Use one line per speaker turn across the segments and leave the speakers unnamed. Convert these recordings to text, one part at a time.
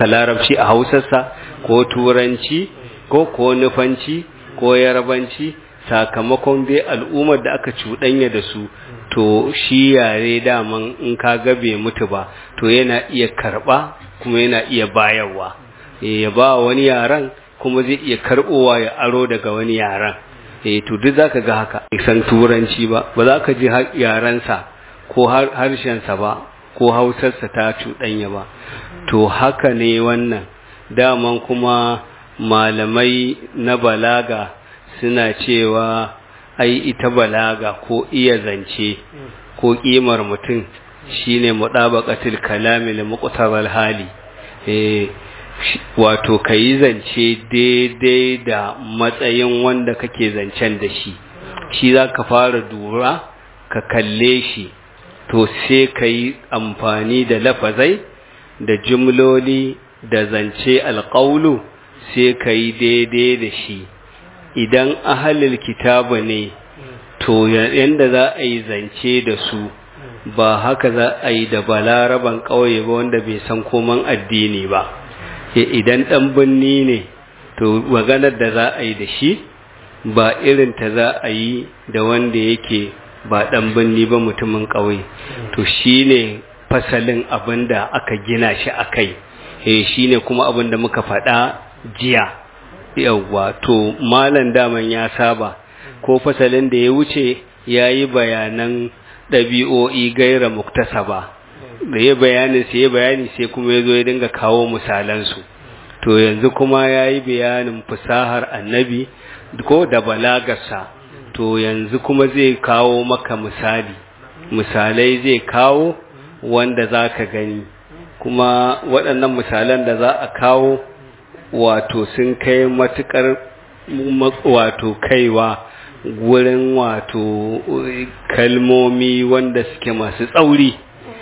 larabci a hausarsa ko turanci ko ko nufanci ko yarabanci sakamakon dai al'ummar da aka cuɗanya da su to shi yare daman in ka bai mutu ba to yana iya karɓa kuma yana iya bayarwa ya ba wani yaran kuma zai iya karɓowa ya aro daga wani yaran eh to duk zaka ga haka san turanci ba ba za ka ji yarensa ko harshensa ba ko hausarsa ta cuɗanya ba to haka ne wannan daman kuma malamai na balaga suna cewa ai ita balaga ko iya zance ko ƙimar mutum shine mudabaqatul kalami li muqtabal hali eh wato kayi zance daidai da matsayin wanda kake zancen da shi shi zaka fara dura ka kalle shi to sai kayi amfani da lafazai da jumloli da zance alƙaulu sai kayi daidai da shi idan ahalil kitabu ne to yanda za a yi zance da su ba haka za a yi da balaraban ƙauye ba wanda bai san koman addini ba idan ɗan birni ne to maganar da za a yi da shi ba irin ta za a yi da wanda yake ba ɗan birni ba mutumin ƙauye to shi ne fasalin abin da aka gina shi a kai shi ne kuma abin da muka faɗa jiya yawwa to malam daman ya saba ko fasalin da ya wuce ya yi bayanan ɗabi'o'i gaira muktasaba da ya bayanin sai ya bayani sai kuma ya zo ya dinga kawo misalansu to yanzu kuma ya yi bayanin fasahar annabi ko da balagarsa to yanzu kuma zai kawo maka misali misalai zai kawo wanda za ka gani kuma waɗannan misalan da za a kawo wato sun kai matuƙar wato kaiwa gurin wato kalmomi wanda suke masu tsauri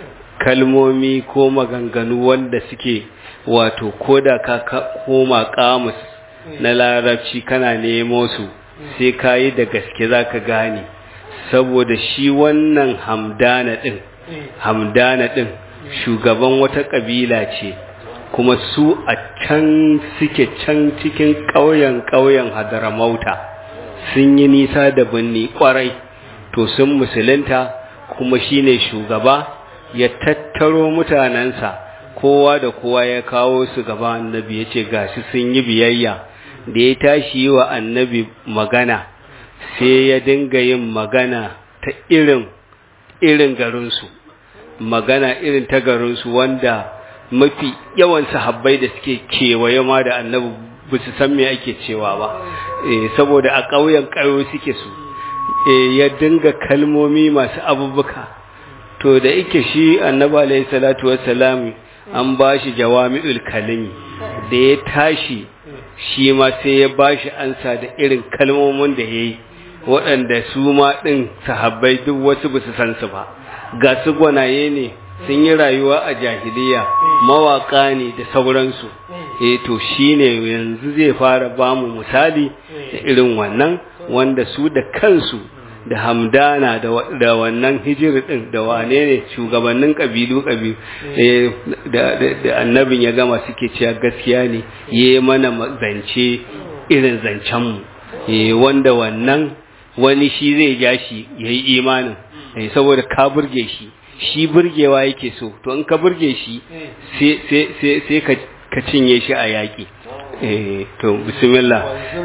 kalmomi ko maganganu wanda suke wato ko da ka koma kamus na larabci kana nemo su sai ka yi da gaske za ka gane saboda shi wannan hamdana ɗin hamdana ɗin shugaban wata ƙabila ce kuma su a can suke can cikin ƙauyen ƙauyen hadaramauta sun yi nisa da birni ƙwarai to sun musulunta kuma shine shugaba ya tattaro mutanensa kowa da kowa ya kawo su gaba annabi ya ce gashi sun yi biyayya da ya tashi yi wa annabi magana sai ya dinga yin magana ta irin irin garinsu magana irin ta garinsu wanda mafi yawan sahabbai da suke kewaye ma da annabi ba su san me ake cewa ba saboda a ƙauyen ƙayo suke su ya dinga kalmomi masu abubuka to da ike shi annabi alayhi salatu wassalam an bashi jawami'ul kalimi da ya tashi shi ma sai ya bashi ansa da irin kalmomin da yayi waɗanda su ma ɗin sahabbai duk wasu ba su san su ba ga su gwanaye ne sun yi rayuwa a jahiliya mawaka ne da sauransu eh to shine yanzu zai fara bamu misali da irin wannan wanda su da kansu da hamdana da wannan hijiri din da wane ne shugabannin kabilu kabilu da annabin ya gama suke cewa gaskiya ne yi mana zance irin zancenmu wanda wannan wani shi zai ja shi ya yi imanin saboda ka burge shi shi burgewa yake so to in ka burge shi sai ka cinye shi a yaƙi to bismillah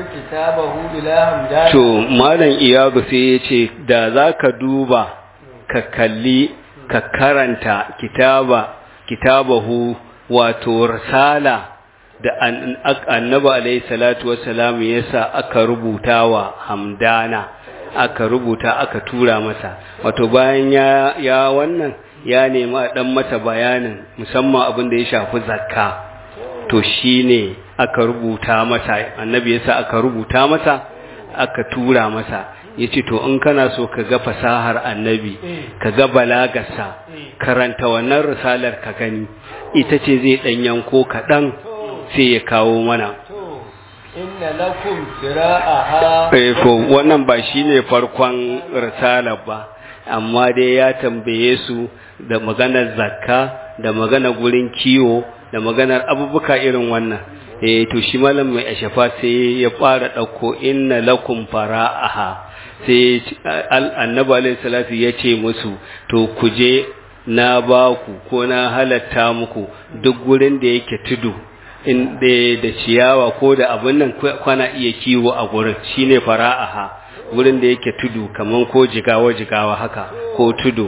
to malam iyadu sai ya ce da za ka duba ka kalli ka karanta kitaba kitabahu wato risala da annabi alaihi salatu wassalam yasa aka rubuta wa hamdana aka rubuta aka tura masa wato bayan ya ya wannan ya nemi a dan mata bayanin musamman abin da ya shafi zakka to shine aka rubuta masa annabi yasa aka rubuta masa aka tura masa yace to in kana so ka ga fasahar annabi ka ga balagarsa karanta wannan risalar ka gani ita ce zai dan yanko kaɗan sai ya kawo mana
inna lakum fira'aha
eh ko wannan ba shine farkon risalar ba amma dai ya tambaye su da maganar zakka da magana gurin kiwo da maganar abubuwa irin wannan eh to shi malam mai ashafa sai ya fara dauko inna lakum fara'aha sai annabi alaihi salatu ya ce musu to ku je na ba ku ko na halatta muku duk gurin da yake tudu in da ciyawa ko da abin nan kwana iya kiwo a gurin shine fara'aha gurin da yake tudu kaman ko jigawa jigawa haka ko tudu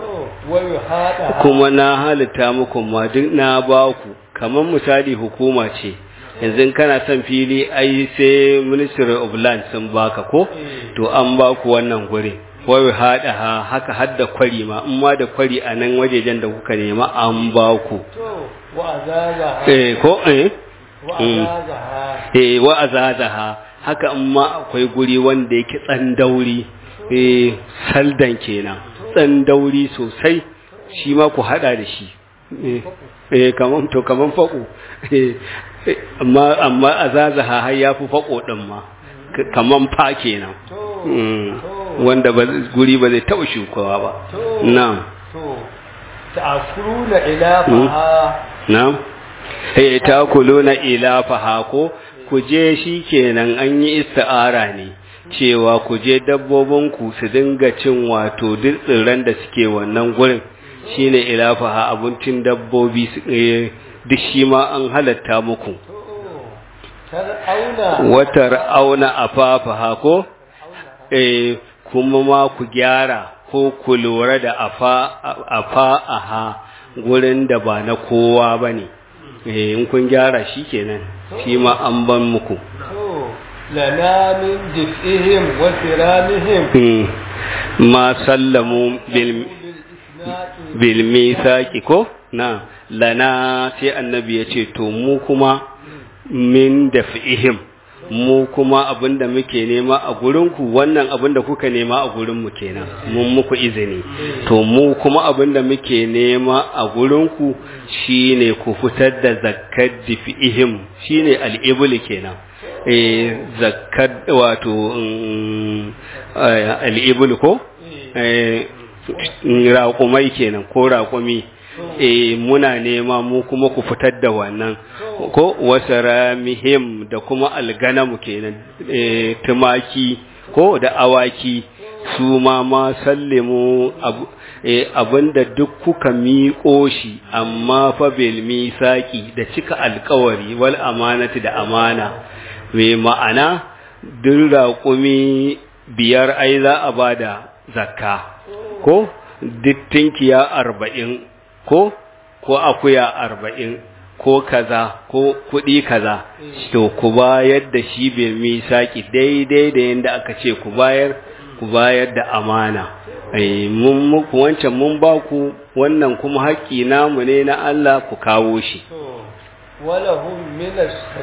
kuma na halitta muku ma duk na ba ku kaman misali hukuma ce yanzu kana son fili ai sai ministry of land sun baka ko to an ba ku wannan gurin wai hada ha haka hadda kwari ma in ma da kwari a nan wajejen da kuka nema an ba ku eh ko eh eh wa azazaha haka in ma akwai guri wanda yake tsandauri eh saldan kenan tsandauri sosai shi ma ku hada da shi eh kaman to kaman fako amma amma azazaha har yafi fako din ma kaman fa kenan wanda ba guri ba zai taɓa shukawa ba na'am
ta'kuluna ilafaha
na'am eh ta'kuluna ilafaha ko ku je shikenan an yi isti'ara ne cewa ku je dabbobin ku su dinga cin wato duk tsirran da suke wannan gurin shine ilafaha abincin dabbobi duk shi ma an halatta muku watar auna afafaha ko eh kuma ma ku gyara ko ku lura da afa aha gurin da ba na kowa ba ne in kun gyara shi kenan shi ma an ban muku
lana min jif'ihim wa siramihim
ma sallamu bil misaki ko na lana sai annabi ya ce to mu kuma min daf'ihim mu kuma abinda muke nema a gurinku wannan abinda kuka nema a gurinmu kenan mun muku izini to mu kuma abinda muke nema a gurinku shine ku fitar da zakkar difihim shine al'ibul kenan eh zakkar wato al'ibul ko eh raƙumai kenan ko raƙumi eh muna nema mu kuma ku fitar da wannan ko wasaramihim da kuma alganamu kenan eh tumaki ko da awaki su ma ma sallimu abinda duk kuka miƙo shi amma fa bil misaki da cika alƙawari wal amanati da amana me ma'ana duk raƙumi biyar ai za a bada zakka ko duk tinkiya arba'in ko ko akuya arba'in ko kaza ko kuɗi kaza to ku bayar da shi bai misaki daidai da yadda aka ce ku bayar ku bayar da amana ai mun muku wancan mun ba ku wannan kuma haƙƙi namu ne na Allah ku kawo shi
walahum min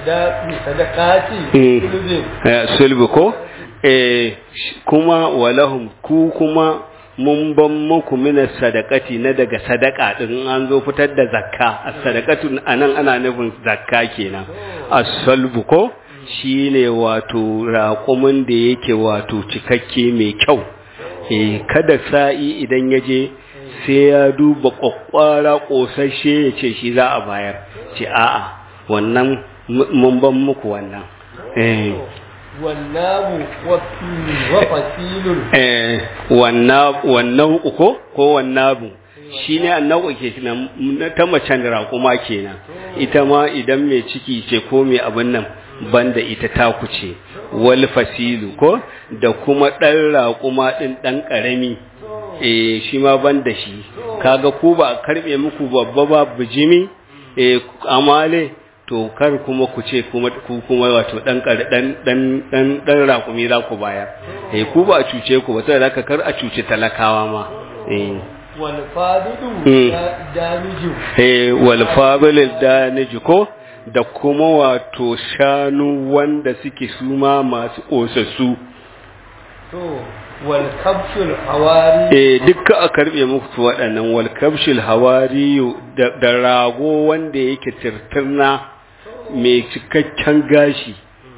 as-sadaqati
sulbi ko eh kuma walahum ku kuma mun ban muku mina sadakati na daga sadaka din an zo fitar da zakka as-sadaqatu anan ana nufin zakka kenan as-salbu ko shine wato raƙumin da yake wato cikakke mai kyau eh kada sa'i idan yaje sai ya duba kwakwara kosashe ya ce shi za a bayar ce a'a wannan mun ban muku wannan eh
wannabu wa fasilun
eh wannan uko ko wannabu shine annabu ke kenan ta macen raƙuma kenan ita ma idan mai ciki ce ko mai abin nan banda ita ta kuce wal fasilu ko da kuma ɗan raƙuma ɗin ɗan ƙarami eh shi ma banda shi kaga ku ba karɓe muku babba ba bijimi eh amale to kar kuma ku ce kuma ku kuma wato dan dan dan dan dan rakumi za ku bayar eh ku ba a cuce ku ba sai zaka kar a cuce talakawa ma eh
wal fadilu daniju
eh wal fadilu daniju ko da kuma wato shanu wanda suke suma masu osassu
to wal kabshul hawari
eh dukka a karbe muku waɗannan wal kabshul hawari da rago wanda yake tirtirna mai cikakken gashi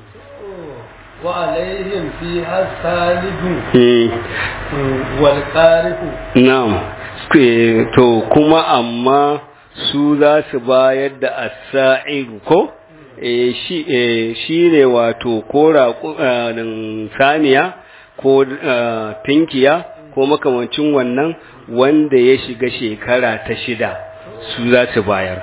wa alaihim fi hasalihu wal qarihu
na'am to kuma amma su za su bayar da as-sa'iru ko eh shi eh shine wato ko raƙumin saniya ko tinkiya ko makamancin wannan wanda ya shiga shekara ta shida su za su bayar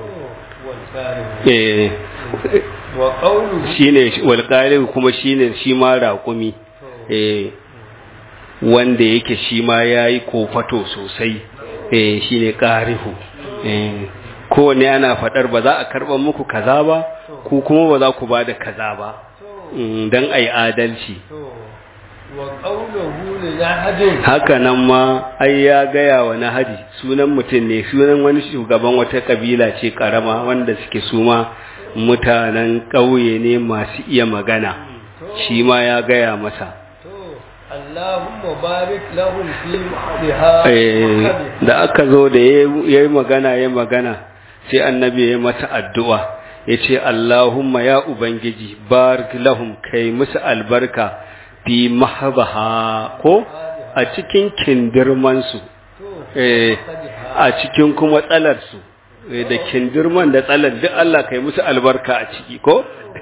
eh
wa qawluhu
shine walqalib kuma shine shi ma raƙumi eh wanda yake shi ma yayi kofato sosai eh shine qarihu eh kowanne ana fadar ba za a karban muku kaza ba ku kuma ba za ku bada kaza ba Mm, dan ai adalci
to wa qawluhu li ahadin
haka nan ma ai ya gaya wa nahadi sunan mutum ne sunan wani shugaban wata kabila ce karama wanda suke suma mutanen ƙauye ne masu iya magana shi ma ya gaya masa
to Allahumma barik lahum fi mahdiha
Eh, da aka zo da ya yi magana ya magana sai annabi ya masa addu'a ya ce Allahumma ya Ubangiji barik lahum kai musu albarka fi mahabaha ko a cikin kindirmansu eh, a cikin kuma tsalarsu eh, da kindirman da tsalar duk Allah kai musu albarka a ciki ko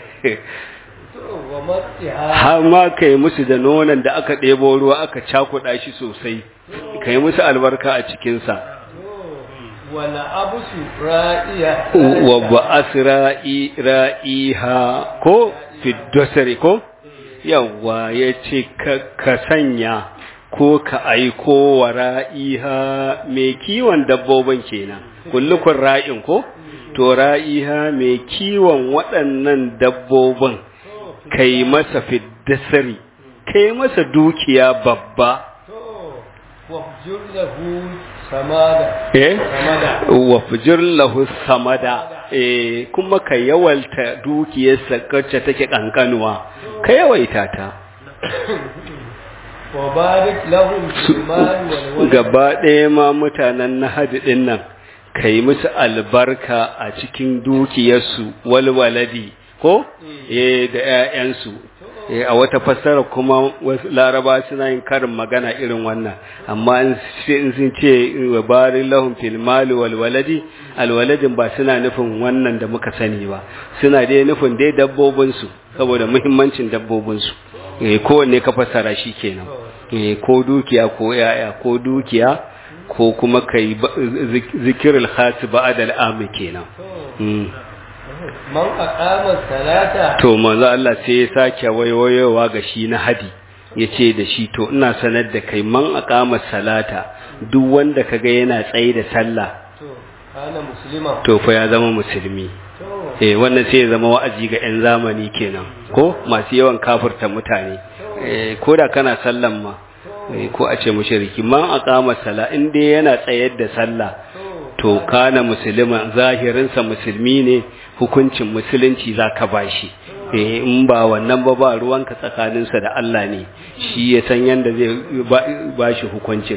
wa matiha
har ma kai musu da nonon da aka ɗebo ruwa aka cakuɗa shi sosai kai musu albarka a cikinsa
wa la'abusu ra'iya
wa ba'as ra'i ra'iha ko fiddosari ko yawa ya ce ka sanya ko ka aiko wa ra'iha mai kiwon dabbobin kenan kullukun ra'in ko to ra'iha mai kiwon waɗannan dabbobin kai masa fiddasari kai masa dukiya babba
to wa jurlahu samada
eh
samada
wa fujir lahu samada eh kuma ka yawalta dukiyarsa kacce take kankanuwa ka yawaita ta
wa barik lahum fi mali wal walad
gaba ɗaya ma mutanen nahadi ɗin nan ka yi musu albarka a cikin dukiyarsu walwaladi ko eh da 'ya'yansu Eh, a wata fassara kuma wasu laraba suna yin karin magana irin wannan amma in sai- in sun ce wa barin lahum fil mali wal waladi al waladin ba suna nufin wannan da muka sani ba suna dai nufin dai dabbobin su saboda muhimmancin dabbobin su eh kowanne ka fassara shi kenan eh ko dukiya ko yaya ko dukiya ko kuma kai ba- zik- zikirul khas ba'da al kenan mm.
man aqama salata
to manzo Allah sai ya sake wayoyowa ga shi na hadi yace da shi to ina sanar da kai man aqama salata duk wanda kaga yana tsaye da sallah
to kana muslima
to fa ya zama musulmi
to
eh wannan sai ya zama wa'azi ga 'yan zamani kenan ko masu yawan kafirta mutane eh ko da kana sallan ma eh, ko a ce mushriki man aqama sala in dai yana tsayar da sallah to kana musulman zahirinsa musulmi ne hukuncin musulunci zaka bashi eh in ba wannan ba ba ruwanka tsakaninsa da Allah ne shi ya san yanda zai ba- bashi hukuncin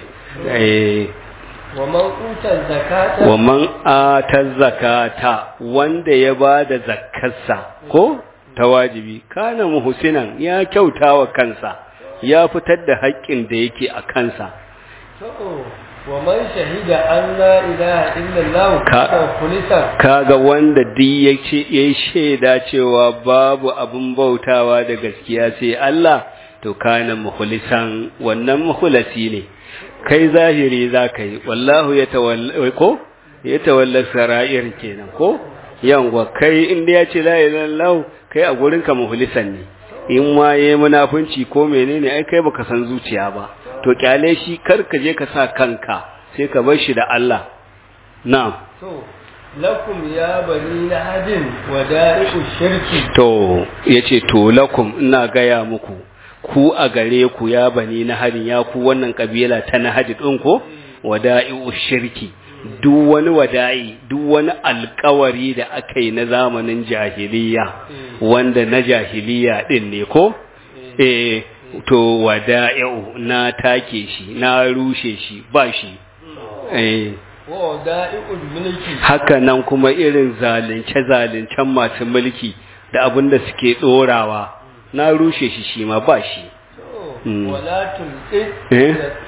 eh
wa man uta zakata
wa man ata zakata wanda ya bada zakkarsa ko ta wajibi kana muhsinan ya kyautawa kansa ya fitar da haƙƙin da yake a kansa
to wa man shahida an la ilaha illallah
Ka-
ka kulisa
kaga wanda duk yake yayi shaida cewa babu abun bautawa da gaskiya sai Allah to kana mukhlisan wannan mukhlasi ne kai zahiri zaka yi wallahu yatawalla ko yatawalla sara'ir kenan ko yanwa kai inda ya ce la ilaha illallah kai a gurin ka mukhlisan ne in ma yayi munafunci ko menene ai kai baka san zuciya ba to kyale shi kar ka je ka sa kanka sai ka bar shi da Allah na'am
to lakum ya bani lahadin wa da'i'u shirki
To, ya ce, To, lakum ina gaya muku, ku a gare ku ya bani na harin ya ku wannan ƙabila ta na haji ɗin ko, wada'i'u shirki, duk wani wada'i, duk wani alkawari da aka yi na zamanin jahiliya, wanda na jahiliya ɗin ne ko? Eh, to, wada'i'u na take shi, na rushe shi, ba shi. Eh,
wa da'i'ul mulki
haka nan kuma irin zalunce-zaluncen masu mulki da abin da suke ɗorawa na rushe shi shi ma ba shi
to
Mm.
wala tulqi
Eh?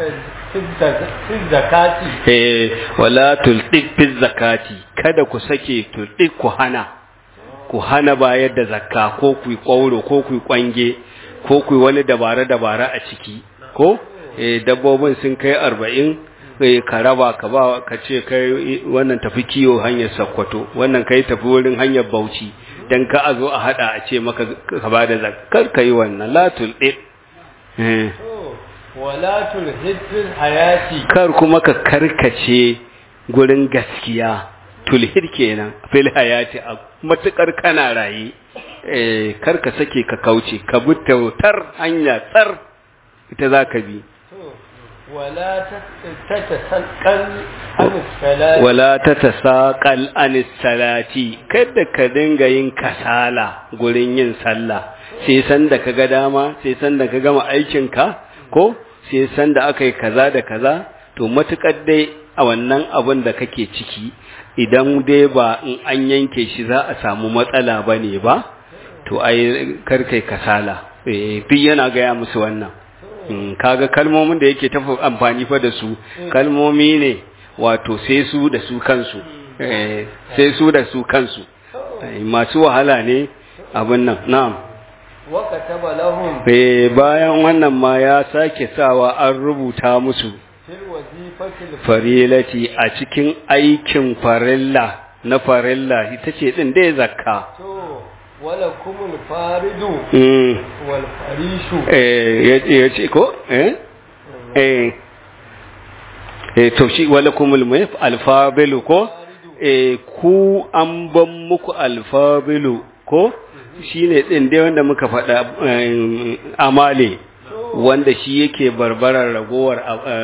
fi zakati
eh wala tultik fi zakati kada ku sake tultik ku hana ku hana bayar da zakka ko ku yi kwauro ko ku yi kwange ko ku yi wani dabara-dabara a ciki ko eh dabbobin sun kai arba'in eh ka raba ka ba ka ce kai wannan tafi kiyo hanyar sakkwato wannan kai tafi wurin hanyar bauchi dan ka a zo a hada a ce maka ka ba da zakkar ka yi wannan la tultik eh
wala tulhid fil hayati
kar kuma ka karkace gurin gaskiya tulhid kenan fil hayati a matukar kana raye eh kar ka sake ka kauce ka bi tautar hanya tsar ita zaka bi
wala tatasaqal an salati
wala tatasaqal an salati kada ka dinga yin kasala gurin yin sallah sai san da kaga dama sai san da ka gama aikin ka ko sai san da aka yi kaza da kaza to matukar dai a wannan abin da kake ciki idan dai ba in an yanke shi za a samu matsala ba ne ba to ai karkai kasala duk yana gaya musu wannan kaga kalmomin da yake tafi amfani fa da su kalmomi ne wato sai su da su kansu sai su da su kansu masu wahala ne abin nan na'am
wakataba lahum
Eh bayan wannan ma ya sake sawa an rubuta musu
fil wazifatil
farilati a cikin aikin farilla na farilla ita ce din dai zakka
to wala kumul faridu
mm
wal farishu
eh ya ce ko eh eh eh to shi wala kumul mai alfabilu ko eh ku an ban muku alfabilu ko shine din dai wanda muka faɗa eh, amale wanda shi yake barbarar ragowar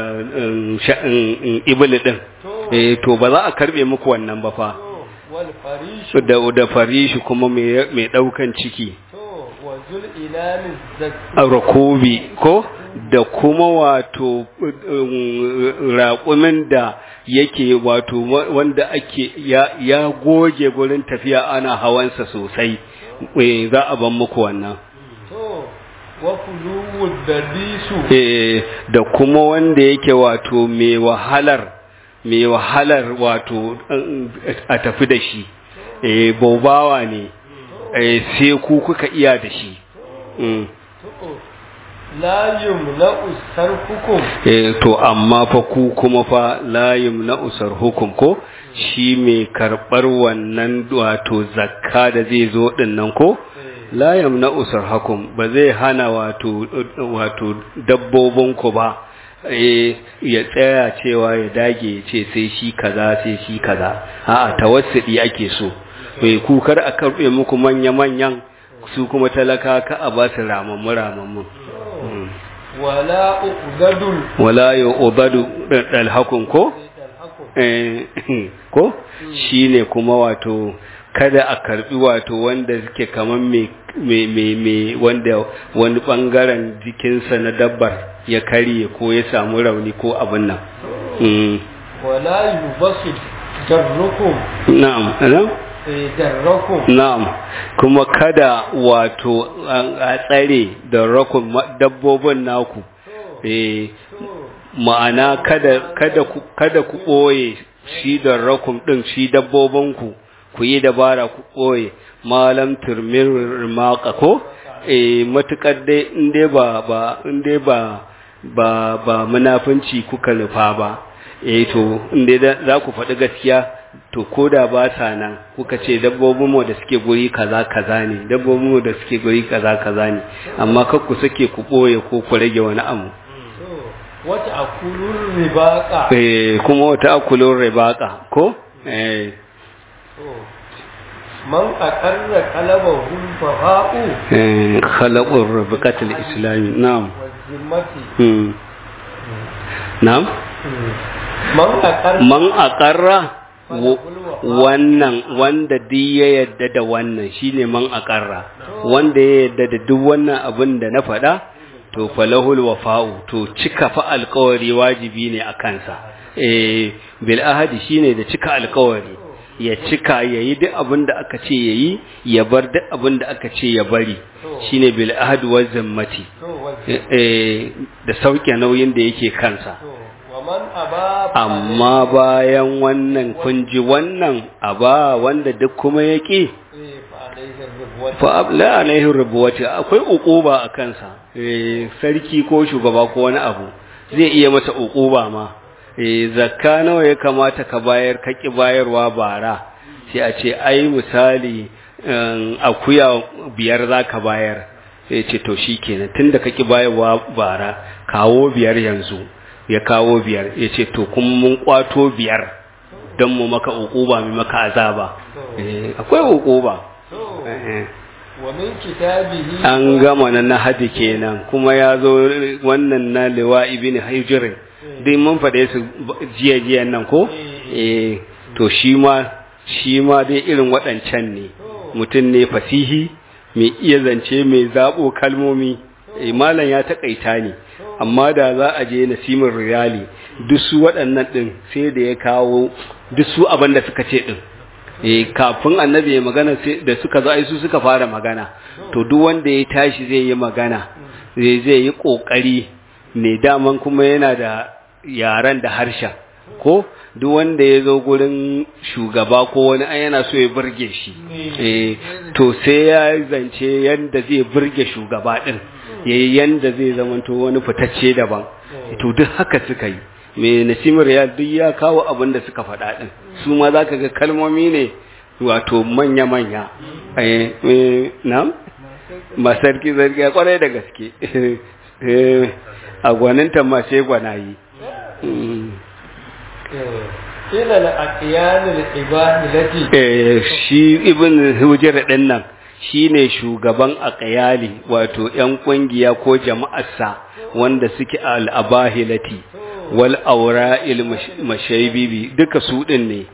ibili din eh to ba za a karbe muku wannan ba fa
to wal farishu
da da farishi kuma mai mai daukan ciki
to wa zul ilani zak
rakobi ko da kuma wato um, raƙumin da yake wato wa- wanda ake ya, ya goge gurin tafiya ana hawansa sosai eh, za a ban muku wannan
to wa kuluwud dadisu
eh, da kuma wanda yake wato mai wahalar mai wahalar wato um, a tafi da shi eh, bobawa ne eh, sai ku kuka iya da shi mm.
to la yumna'u sarfukum
Eh, to amma fa ku kuma fa layim na usar hukum ko shi mai karɓar wannan wato zakka da zai zo dinnan ko layim na usar hukum ba zai hana wato wato dabbobin ku ba eh, ya tsaya cewa ya dage ya ce sai shi kaza sai shi kaza a'a tawassudi ake so eh, ku kar a karɓe muku manya-manyan su kuma talaka ka a ba su ramammu ramammu Mm.
wala uqdadul
wala ya ubadu dalhakun ko
talhakum
Eh, ko shine kuma wato kada a karbi wato wanda suke kaman me me me me wanda wani bangaren jikinsa na dabbar ya karye ko ya samu rauni ko abin nan Mm.
wala yubasid darrukum
na'am na'am
eh, darrukum
na'am kuma kada wato an- a tsare da rakun ma- dabbobin naku eh ma'ana kada kada ku kada ku boye shi da rakum din shi dabbobinku ku yi dabara ku boye malam turmir maqa ko eh matukar dai in dai ba ba in dai ba ba ba munafunci kuka nufa ba eh to in dai da- za ku faɗi gaskiya to koda ba sa nan kuka ce dabbobin mu da suke guri kaza kaza ne dabbobin mu da suke guri kaza kaza ne amma kar ku sake ku boye ko ku rage wani abu
to wata akulur ribaqa
eh kuma wata akulun ribaka ko eh
to man aqarra qalabahu faha'u
eh khalaqur ribqatul islami na'am
wa zimmati
hmm na'am
man aqarra
man aqarra wa- wannan wanda duk ya yadda da wannan shine man aqarra wanda ya yadda da duk wannan abin da na faɗa to falahul wafa'u to cika fa alƙawari wajibi ne a kansa eh bil ahadi shine da cika alƙawari ya cika yayi duk abin da aka ce yayi ya bar duk abin da aka ce ya bari shine bil ahadi wa zimmati
to wa
eh, eh, da sauke nauyin da yake kansa
to ومن أبى
amma bayan wannan kun ji wannan aba wanda duk kuma ya ƙi
فعليه الربوة
fa la alaihi rubuwati akwai uquba a kansa eh sarki ko shugaba ko wani abu zai iya masa uquba ma eh zakka nawa ya kamata ka bayar ka ki bayarwa bara sai a ce ai misali um, akuya biyar zaka bayar sai ce to shikenan tunda ka ki bayarwa bara kawo biyar yanzu ya kawo biyar ya ce to kuma mun kwato biyar don mu maka uquba mu maka azaba eh akwai uquba eh
ومن كتابه
an gama na nahadi kenan kuma ya zo wannan na liwa ibn hijr dai mun faɗe su jiya jiya nan ko eh to shi ma shi ma dai irin waɗancan ne mutum ne fasihi mai iya zance mai zaɓo kalmomi eh malam ya taƙaita ne amma da za a je nasimin riyali duk su waɗannan ɗin sai da ya kawo duk su abin da suka ce ɗin eh kafin annabi ya magana sai da suka zo ai su suka fara magana to duk wanda ya tashi zai yi magana zai zai yi kokari ne daman kuma yana da yaran da harshen ko duk wanda ya zo gurin shugaba ko wani ai yana so ya burge shi eh to sai ya zance yanda zai burge shugaba din yayi yanda zai zamanto wani fitacce daban to duk haka suka yi mai nasimar ya duk ya kawo abin da suka faɗa ɗin su ma za ka ga kalmomi ne wato manya-manya na masarki zargi ya kwarai da gaske a gwaninta ma sai gwanayi
ila al-aqyan al-ibadati
shi ibn hujjar ɗin nan shi ne shugaban aqyali wato 'yan ƙungiya ko jama'arsa wanda suke al-abahilati wal aura il mashaibibi duka su din ne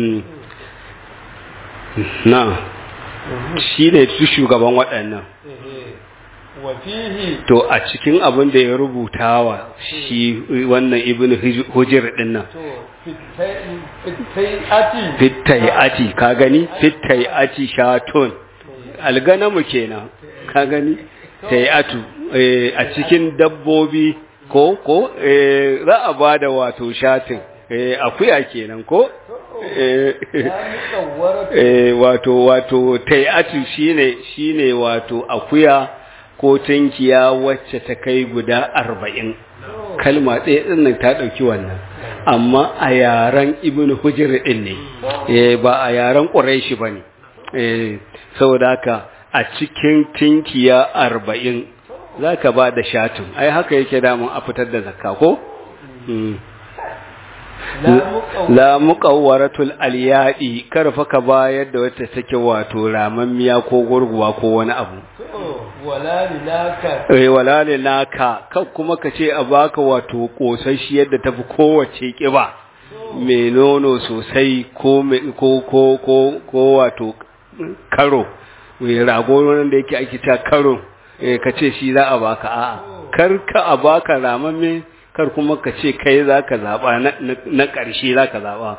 na shi ne su shugaban waɗannan
wafihi
to a cikin abin da ya rubuta wa shi wannan ibn hujir din nan
to fitai'ati
fittai'ati ka gani fittai'ati shatun alganamu kenan ka gani tai'atu a cikin dabbobi ko ko eh za a bada wato shatin eh akuya kenan ko eh eh wato wato tai'atu shine shine wato akuya ko tankiya wacce ta kai guda arba'in kalma ɗaya ɗin nan ta ɗauki wannan amma a yaren ibn hujr ɗin ne eh ba a yaren ƙuraishi ba ne eh saboda haka a cikin tinkiya arba'in za ka ba da shatin ai haka yake damun a fitar da zakka ko? la muƙawwaratul aliyadi karfa ka bayar da wata take wato ramammiya ko gurguwa ko wani abu
wala linaka
eh wala linaka kan kuma ka ce a baka wato kosashi yadda tafi kowace kiba mai nono sosai ko ko ko ko ko wato karo mai rago wanda yake ake ta karo ka ce shi za a baka a'a kar ka a baka ramamme kar kuma ka ce kai za ka zaɓa na ƙarshe za ka zaɓa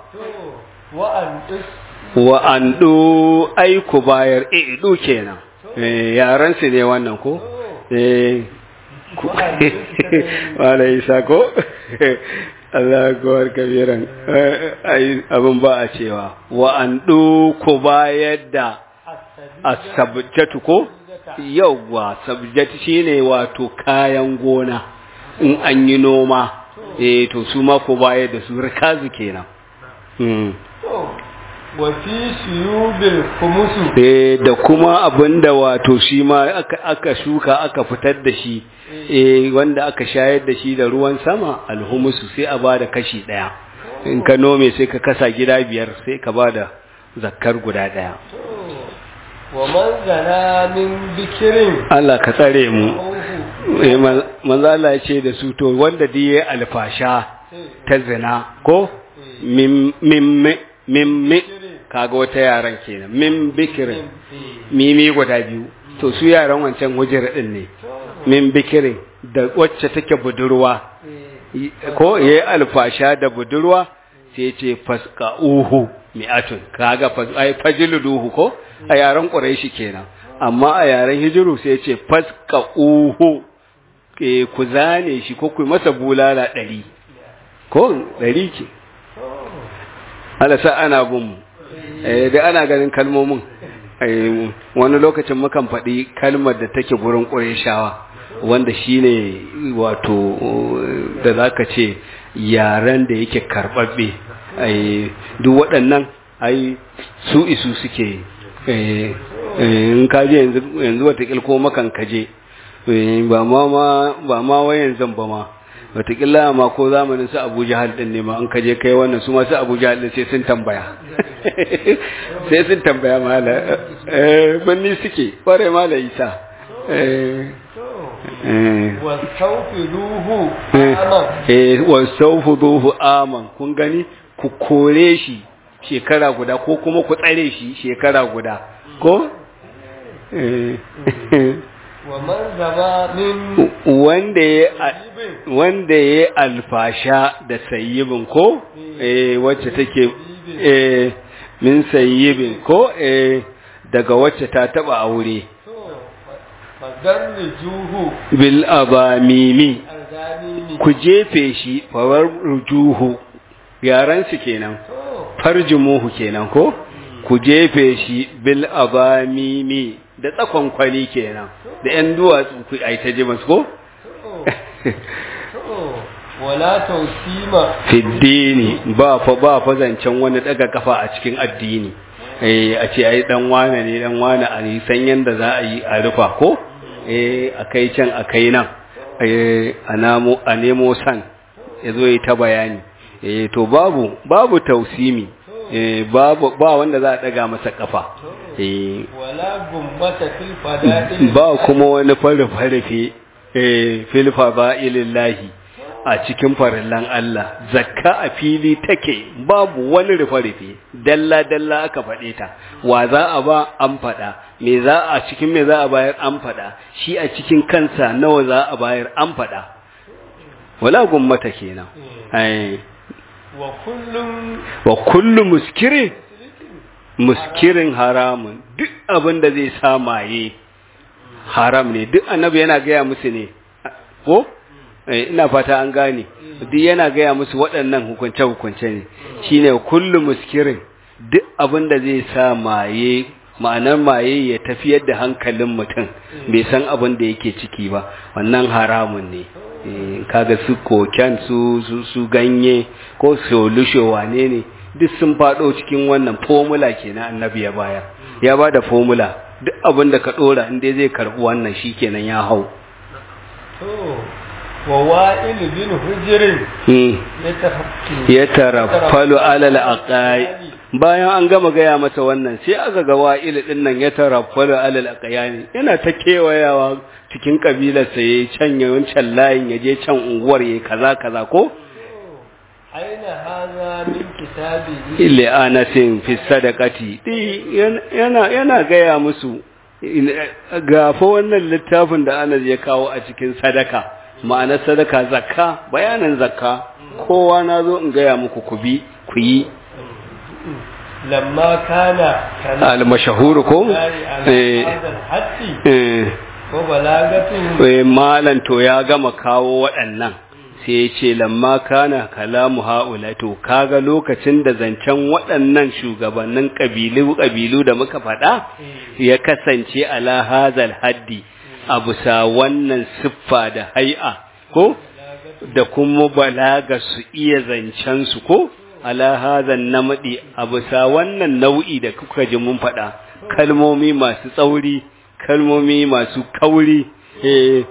wa an ɗo aiku bayar idu kenan yaran su ne wannan ko wala isa ko Allah kowar kabiran abin ba a cewa wa an ɗo ku bayar da asabjatu ko yauwa sabjatu shine wato kayan gona in an yi noma eh to su ma ko baya da su rikazu kenan mm
wa fi suyubil khumusu
eh da kuma abinda wato shi ma aka aka shuka aka fitar da shi eh wanda aka shayar da shi da ruwan sama alhumusu sai a bada kashi daya in ka nome sai ka kasa gida biyar sai ka bada zakkar guda daya
wa man zana min bikirin
Allah ka tsare mu manzo Allah ya ce da su to wanda da yayi alfasha ta zina ko mim mim mim kaga wata yaran kenan min bikirin mimi guda biyu to su yaran wancan hujjar din ne min bikirin da wacce take budurwa ko yayi alfasha da budurwa sai ce faska uhu mi'atun kaga ai fajiluduhu ko a yaren quraishi kenan amma a yaren hijiru sai ce faska uhu ke ku zane shi ko ku masa bulala ɗari ko ɗari ce alasa ana bin mu eh da ana ganin kalmomin eh wani lokacin mukan faɗi kalmar da take gurin ƙureshawa wanda shine wato da zaka ce yaren da yake karɓaɓɓe ai duk waɗannan ai su isu suke eh in kaje yanzu yanzu wata ko makan kaje ba ma ba ma wayan zan ba ma wataƙila ma ko zamanin su abu jihar ɗin ne ma an kaje kai wannan su masu abu jihar ɗin sai sun tambaya sai sun tambaya mala eh banni suke ƙware mala isa
wasaufiruhu aman
eh wasaufiruhu aman kun gani ku kore shi shekara guda ko kuma ku tsare shi shekara guda ko
wa man zama min
wanda ya wanda ya alfasha da sayyibin ko eh wacce take eh min sayyibin ko eh daga wacce ta taba aure
fadarni juhu
bil abamimi
arzanini
ku jefe shi fawar rujuhu yaran su kenan farjumuhu kenan ko ku jefe shi bil abamimi da tsakon kwali kenan da yan duwatsu ku ai ta ji masu ko
wala tausima
fiddini ba fa ba fa zancen wani daga kafa a cikin addini eh a ce ai dan wane ne dan wane a san yanda za a yi a rufa ko eh akai can akai nan eh a namo a nemo san yazo yi ta bayani eh to babu babu tausimi eh babu ba wanda za a daga masa kafa eh
wala gumbata fil fada'il
ba kuma wani farfarfe eh fil fadailillahi a cikin farillan Allah zakka a fili take babu wani rufe-rufe dalla-dalla aka faɗe ta wa za a ba an faɗa me za a cikin me za a bayar an faɗa shi a cikin kansa nawa za a bayar an faɗa wala gummata kenan ai
wa kullum
wa kullu muskirin muskirin haramun duk abin da zai sa maye haram ne duk annabi yana gaya musu ne ko ina fata an gane duk yana gaya musu waɗannan hukunce-hukunce ne shine kullu muskirin duk abin da zai sa maye ma'anar maye ya tafiyar da hankalin mutum bai san abin da yake ciki ba wannan haramun ne kaga su koken su su ganye ko solusho wane ne duk sun faɗo cikin wannan formula kenan annabi ya baya ya ba da formula duk abin da ka ɗora inda zai karɓi wannan shi kenan ya hau
wa wa'il bin hujrin
ya taraffalu alal aqai bayan an gama gaya masa wannan sai aka ga wa'il din nan ya taraffalu alal aqayani yana ta kewayawa cikin kabilar sa yayi can yawancan layin yaje can unguwar yayi kaza kaza ko
aina hadha min kitabi
illa anasin fi sadaqati yana yana gaya musu gafa wannan littafin da Anas ya kawo a cikin sadaka ma'anar sadaka zakka bayanan zakka kowa na zo in gaya muku ku bi ku yi
lamma kana
al-mashahur ko
eh
eh
ko balagatu
eh malan to ya gama kawo waɗannan sai ya ce lamma kana kalamu haula to kaga lokacin da zancen waɗannan shugabannin ƙabilu ƙabilu da muka faɗa ya kasance ala hazal haddi a bisa wannan siffa da hai'a ko da kuma balaga su iya zancen su ko ala hazan namadi a bisa wannan nau'i da kuka ji mun faɗa kalmomi masu tsauri kalmomi masu kauri eh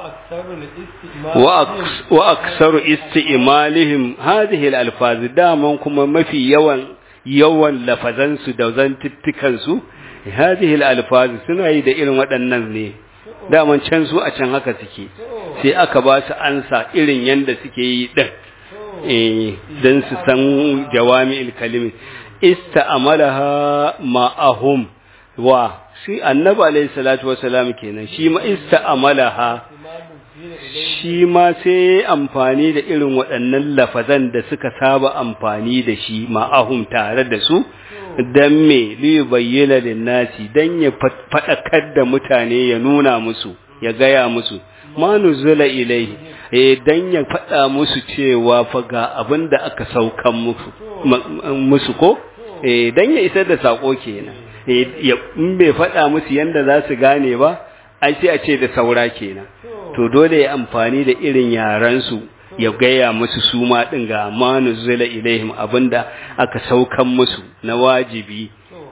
wa aksaru isti'malihim hadhihi al-alfaz daman kuma mafi yawan yawan lafazansu da zantuttukan su hadhihi al-alfaz suna yi da irin waɗannan ne daman can su a can haka suke sai aka ba su ansa irin yanda suke yi din eh dan su san jawami'il kalimi ista'amalaha ma'ahum wa shi annabi alayhi salatu wasalam kenan shi ma ista'amalaha shi ma sai amfani da irin waɗannan lafazan da suka saba amfani da shi ma'ahum tare da su dan me li bayyana linnasi dan ya fadakar da mutane ya nuna musu ya gaya musu ma nuzula ilaihi eh dan ya faɗa musu cewa fa ga abin da aka saukan musu musu ko eh dan ya isar da sako kenan eh in bai faɗa musu yanda za su gane ba ai sai a ce da saura kenan to dole ya amfani da irin yaran su ya gaya musu su ma din ga manu zila ilaihim abinda aka saukan musu na wajibi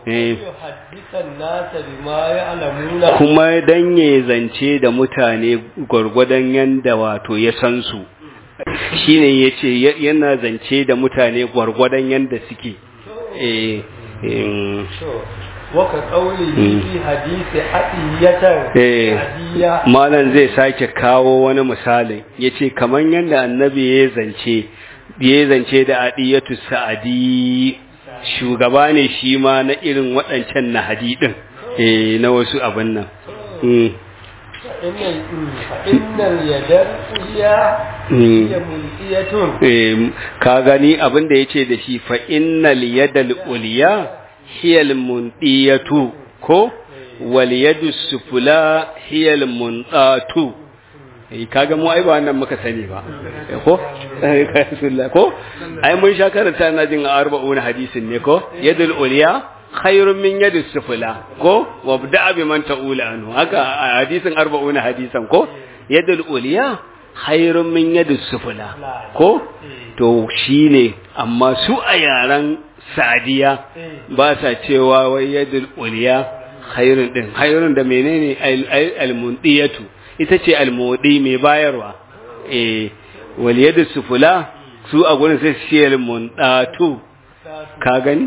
kuma dan ya zance da mutane gwargwadon yanda wato ya san su shine yace yana zance da mutane gwargwadon yanda suke eh
waka kauli fi hadisi hadiyatan
hadiya malan zai sake kawo wani misali yace kaman yanda annabi ya zance ya zance da adiyatu sa'adi shugaba ne shi ma na irin waɗancan na hadidin eh na wasu abin nan
innal yadar uliya hiya mulkiyatun
ka gani abin da yace da shi fa innal yadal uliya hiya almundiyatu ko wal yadu sufula hiya almundatu kaga mu ai ba wannan muka sani ba ko ko ai mun sha karanta na jin arba'un hadisin ne ko yadul uliya khairun min yadis sufula ko wabda bi man ta'ula anhu haka hadisin arba'un hadisan ko yadul uliya khairun min yadis sufula ko to shine amma su a yaran sadiya ba sa cewa wai yadul uliya khairun din khairun da menene al-mundiyatu ita ce almodi mai bayarwa eh wal yadu sufula su a gurin sai shi almundatu ka gani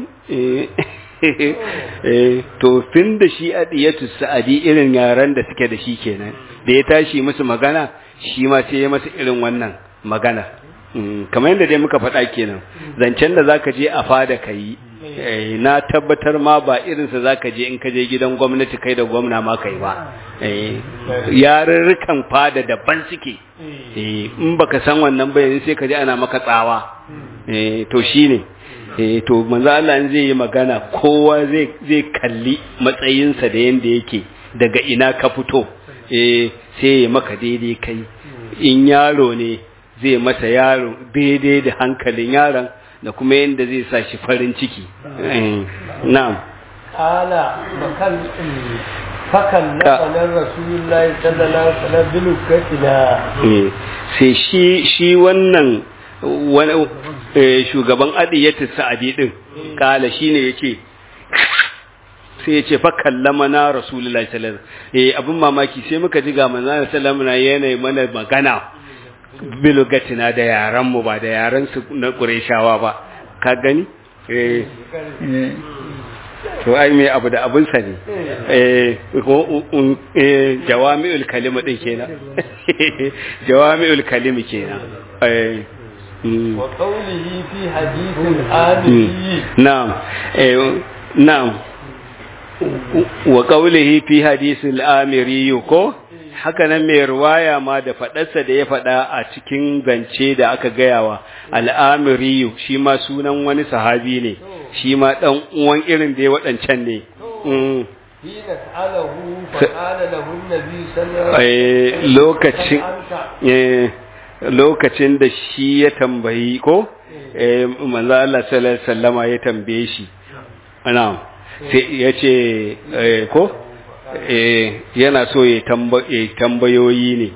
eh to tun da shi adiyatu sa'adi irin yaran da suke da shi kenan da ya tashi musu magana shi ma sai ya masa irin wannan magana kamar yadda dai muka faɗa kenan zancen da zaka je a fada kai na tabbatar ma ba irinsa za ka je in ka je gidan gwamnati kai da gwamna ma kai ba yarurrukan fada daban suke in baka san wannan bayan sai ka je ana maka tsawa to shine to manzo Allah in zai yi magana kowa zai zai kalli matsayinsa da yanda yake daga ina ka fito sai ya maka daidai kai in yaro ne zai masa yaro daidai da hankalin yaron da kuma yadda zai sa shi farin ciki na'am
ala makan fakan na sanar rasulullahi sallallahu alaihi wasallam bilukatina
sai shi shi wannan wani shugaban adiyatu sa'adi din kala shine yace sai yace fa kallama na rasulullahi sallallahu alaihi wasallam eh abun mamaki sai muka ji ga manzon sallallahu alaihi wasallam yana mana magana bilugatina da yaran mu ba da yaran su na Qurayshawa ba ka gani eh to ai me abu da abun sa ne eh ko eh jawami'ul kalima din kenan jawami'ul kalimi kenan eh
wa qawlihi fi hadithil adili
na'am eh na'am wa qawlihi fi hadithil amiri ko haka nan mai ruwaya ma da faɗarsa da ya faɗa a cikin zance da aka gayawa al'amiriyu shi ma sunan wani sahabi ne shi ma ɗan uwan irin da ya waɗancan ne lokacin lokacin da shi ya tambayi ko manzo Allah sallallahu alaihi wasallama ya tambaye shi ana sai ya ce ko yana so ya tambayoyi ne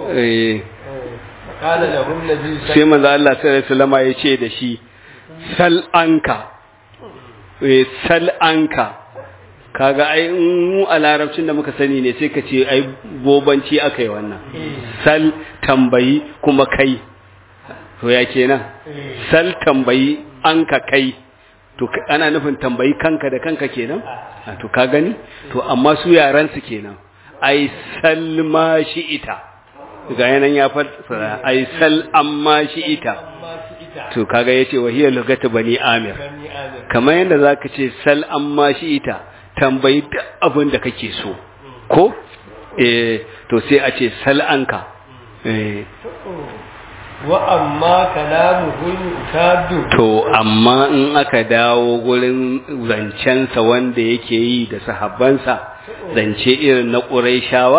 sai manzo Allah sallallahu alaihi wasallam ya ce da shi sal anka sal anka kaga ai mu a larabcin da muka sani ne sai ka ce ai bobanci aka yi wannan sal tambayi kuma kai to ya kenan sal tambayi anka kai to ana nufin tambayi kanka da kanka kenan a to ka gani to amma su yaran su kenan ai salma shi ita ga yanan ya fassara ai sal amma shi ita to kaga yace wa hiya lugatu bani amir kamar yanda zaka ce sal amma shi ita tambayi duk abin da kake so ko eh to sai a ce sal anka eh
wa amma kalamuhu utadu
to amma in aka dawo gurin zancensa wanda yake yi da sahabbansa zance irin na ƙuraishawa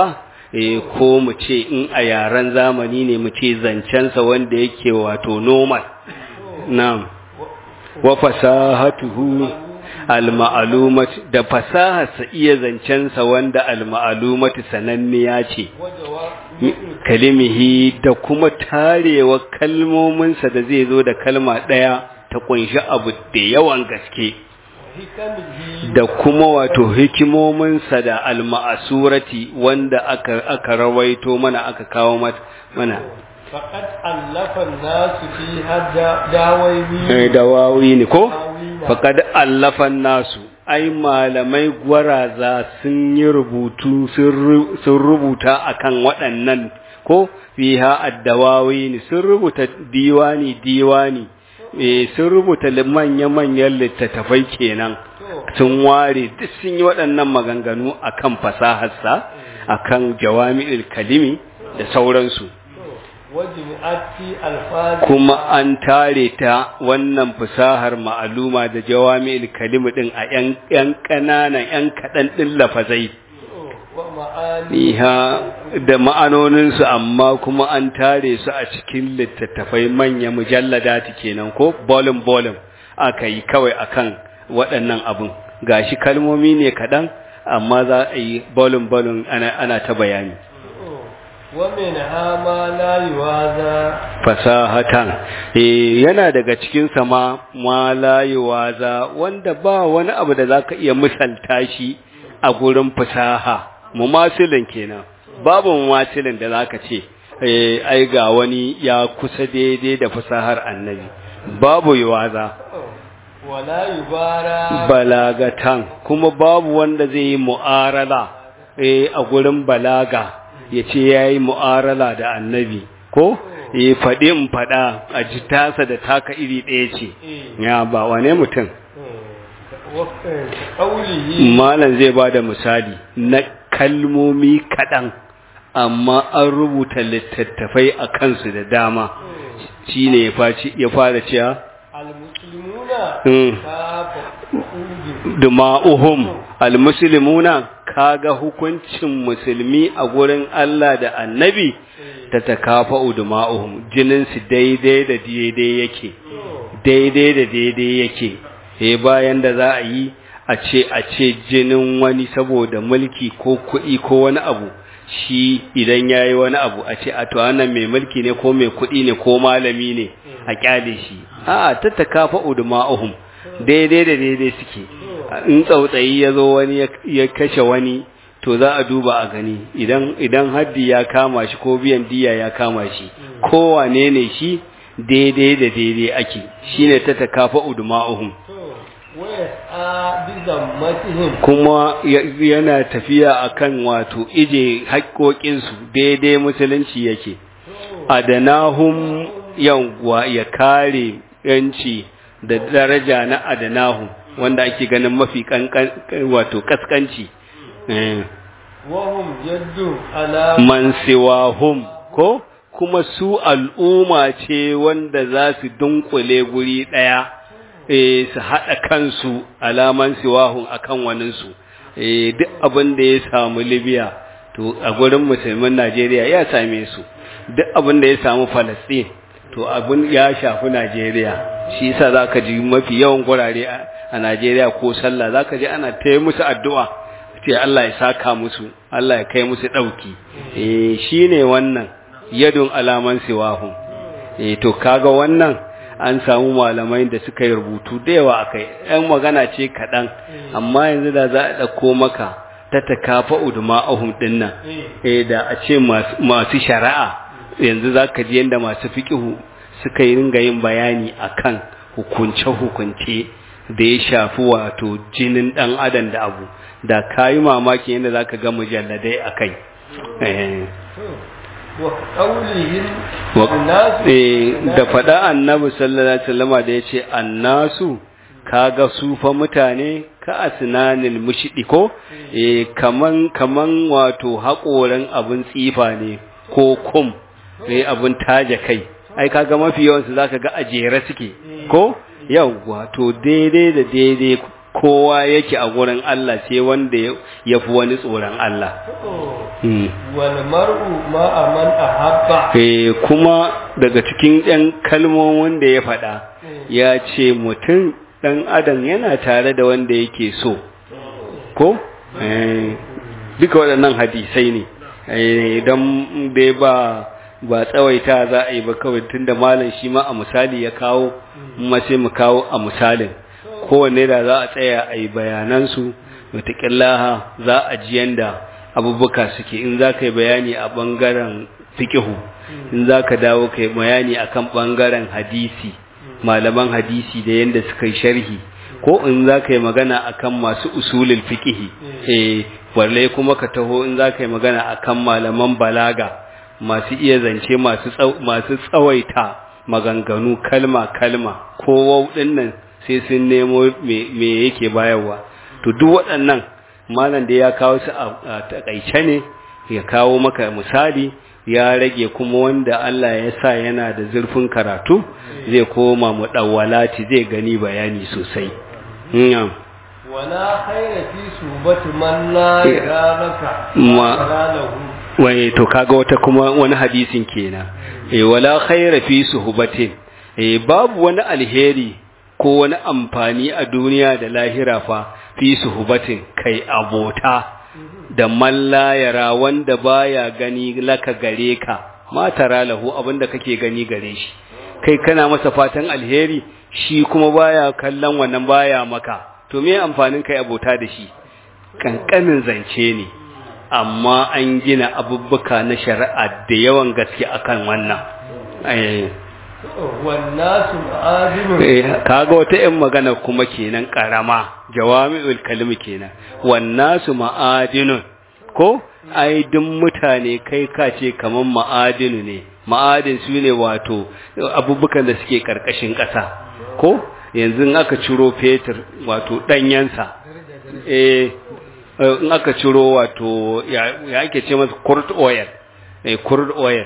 eh ko mu ce in a yaren zamani ne mu ce zancensa wanda yake wato normal na'am wa fasahatuhu al-ma'lumat da fasaharsa iya zancensa wanda al-ma'lumat sananniya ce kalimihi da kuma tarewa kalmominsa da zai zo da kalma ɗaya ta kunshi abu da yawan gaske da kuma wato hikimominsa da alma'asurati wanda aka aka rawaito mana aka kawo mana
faqad allafa nasu fi hadda dawawi
dawawi ne ko faqad allafa nasu ai malamai gwaraza sun yi rubutu sun rubuta akan waɗannan ko fiha addawawi sun rubuta diwani diwani sun rubuta manya-manyan littattafai kenan sun ware duk sun yi waɗannan maganganu akan fasaharsa akan jawami'ul kalimi da sauransu kuma an tare ta wannan fasahar ma'aluma da jawami'ul kalimi din a yan ƙananan yan kaɗan ɗin lafazai Iha da ma'anoninsu amma kuma an tare su a cikin littattafai manya mujallada kenan ko bolin bolin aka yi kawai akan waɗannan abin gashi kalmomi ne kaɗan amma za a yi bolin bolin ana, ana ta bayani
wamin hama la yuwaza
fasahatan eh yana daga cikin sama ma la yuwaza wanda ba wani abu da zaka iya misalta shi a gurin fasaha mumasilin kenan babu mumasilin da zaka ce eh ai ga wani ya kusa daidai da fasahar annabi babu yuwaza
wala yubara
balagatan kuma babu wanda zai yi mu'arala eh a gurin balaga yace yayi mu'arala da annabi ko eh faɗi in faɗa a ji tasa da taka iri ɗaya ce ya ba wane mutum malam zai ba da misali na kalmomi kaɗan amma an rubuta littattafai a kansu da dama shi ne ya fara cewa duma'uhum almuslimuna kaga hukuncin musulmi a gurin Allah da annabi ta takafa duma'uhum jininsu daidai da daidai yake daidai da daidai yake eh bayan da za a yi a ce a ce jinin wani saboda mulki ko kuɗi ko wani abu shi idan ya yi wani abu a ce a to wannan mai mulki ne ko mai kuɗi ne ko malami ne a kyale shi a ta takafa udma'uhum daidai da daidai suke in tsautsayi ya zo wani ya kashe wani to za a duba a gani idan idan haddi ya kama shi ko biyan diya ya kama shi ko wane ne shi daidai da daidai ake shine ta takafa udma'uhum kuma yana tafiya akan wato ije haƙoƙinsu daidai musulunci yake adanahum yawwa ya kare yanci da daraja na adanahum wanda ake ganin mafi wato kaskanci man siwahum ko kuma su al'umma ce wanda za su dunkule guri ɗaya e, su haɗa kansu alaman siwahun akan waninsu e, duk abin da ya samu libya to a gurin musulmin najeriya ya same su duk abin da ya samu falastin to abin ya shafi najeriya shi yasa za ka ji mafi yawan gurare a najeriya ko sallah za ka ji ana ta musu addu'a ce allah ya saka musu allah ya kai musu ɗauki e, shi ne wannan yadun alaman siwahun e, to kaga wannan an samu malamai da suka yi rubutu da yawa a kai ‘yan magana ce kaɗan amma yanzu da za a ɗauko maka ta takafa uduma ahun ɗin nan eh da a ce masu shari'a yanzu za ka ji yadda masu fiƙihu suka yi ringa yin bayani a kan hukunce-hukunce da ya shafi wato jinin ɗan adam da abu da ka yi mamaki yadda za ka ga mujalladai a kai da faɗa annabi sallallahu alaihi wasallama da yace annasu kaga su fa mutane ka asnanil mushdi ko eh kaman kaman wato haƙoran abun tsifa ne ko kum eh abun taje kai ai kaga mafi yawan su zaka ga ajere suke ko yawwa to daidai da daidai kowa yake a gurin Allah sai wanda ya fi wani tsoron Allah
wal mar'u ma aman ahabba
eh kuma daga cikin ɗan kalmomin da ya faɗa ya ce mutum ɗan adam yana tare da wanda yake so ko duka waɗannan hadisai ne idan dai ba ba tsawaita za a yi ba kawai tunda malam shi ma a misali ya kawo ma sai mu kawo a misalin kowanne da za a tsaya a yi bayanansu wataƙillaha za a ji yanda abubuwa suke in za ka yi bayani a ɓangaren fikihu in za ka dawo ka yi bayani a kan ɓangaren hadisi malaman hadisi da yanda suka yi sharhi ko in za ka yi magana a kan masu usulul fikihi eh balle kuma ka taho in za ka yi magana a kan malaman balaga masu iya zance masu tsawaita maganganu kalma-kalma ko nan sai sun nemo me yake bayarwa to duk waɗannan malam da ya kawo su a takaice ne ya kawo maka misali ya rage kuma wanda Allah ya sa yana da zurfin karatu zai koma mu dawwalati zai gani bayani sosai
wala khaira fi subati man la yaraka
ma wai to kaga wata kuma wani hadisin kenan eh wala khaira fi suhbatin eh babu wani alheri ko wani amfani a duniya da lahira fa fi suhbatin kai abota da malla yara wanda baya gani laka gare ka ma tara lahu abinda kake gani gare shi kai kana masa fatan alheri shi kuma baya kallon wannan baya maka to me amfanin kai abota da shi kankanin zance ne amma an gina abubuwa na shari'a da yawan gaske akan wannan
wannasu ma'adinun
kaga wata yan magana kuma kenan karama jawami'ul kalmi kenan wannasu ma'adinun ko ai duk mutane kai ka ce kaman ma'adinu ne ma'adin su ne wato abubukan da suke karkashin ƙasa ko yanzu in aka ciro fetur wato ɗanyensa eh in aka ciro wato ya ake ce masa crude oil eh crude oil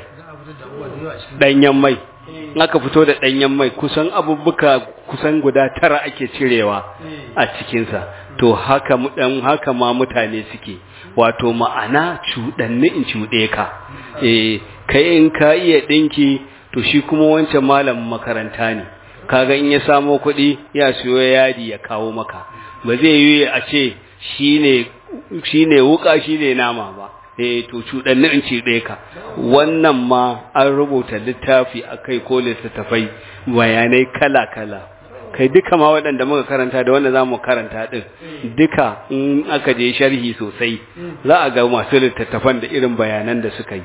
danyen mai in aka fito da danyen mai kusan abubuka kusan guda tara ake cirewa a cikinsa to haka dan haka ma mutane suke wato ma'ana cuɗanni in cuɗe ka eh kai in ka iya ɗinki to shi kuma wancan malamin makaranta ne kaga in ya samo kuɗi ya siyo yadi ya kawo maka ba zai yi a ce shine shine wuka shine nama ba eh to cuɗanni in ce ɗaya ka wannan ma an rubuta littafi akai ko littattafai bayanai kala kala kai duka ma waɗanda muka karanta da wanda za mu karanta ɗin duka in aka je sharhi sosai za a ga masu littattafan da irin bayanan da suka yi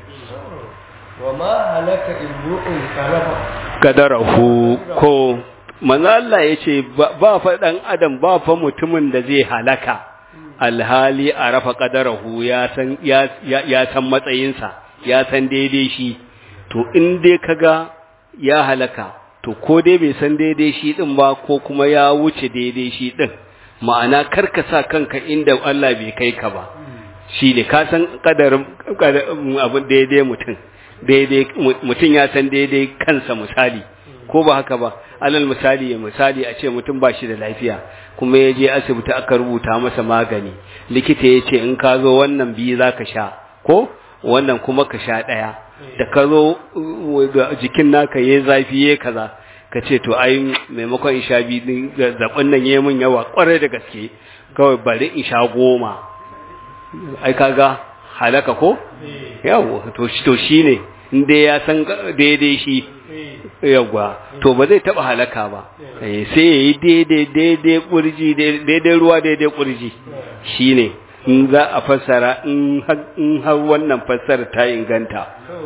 wa ma halaka imru'un karafa
kadarahu ko manzo Allah yace ba fa dan adam ba fa mutumin da zai halaka alhali a rafa kadarahu ya san ya ya san matsayinsa ya san daidai shi to in dai kaga ya halaka to ko dai bai san daidai shi din ba ko kuma ya wuce daidai shi din ma'ana karka sa kanka inda Allah bai kai ka ba shi ne ka san kadarin abin daidai mutum daidai mutum ya san daidai kansa misali ko ba haka ba alal misali ya misali a ce mutum ba shi da lafiya kuma ya je asibiti aka rubuta masa magani likita ya ce in ka zo wannan biyu za ka sha ko wannan kuma ka sha ɗaya da ka zo jikin naka ya zafi ya kaza ka ce to ai maimakon in sha biyu zaɓen nan ya min yawa ƙwarai da gaske kawai bari in sha goma ai kaga halaka ko yawo to shi ne inda ya san daidai shi yawwa to ba zai taba halaka ba sai ya yi daidai daidai kurji daidai ruwa daidai kurji shi ne in za a fassara in har wannan fassara ta inganta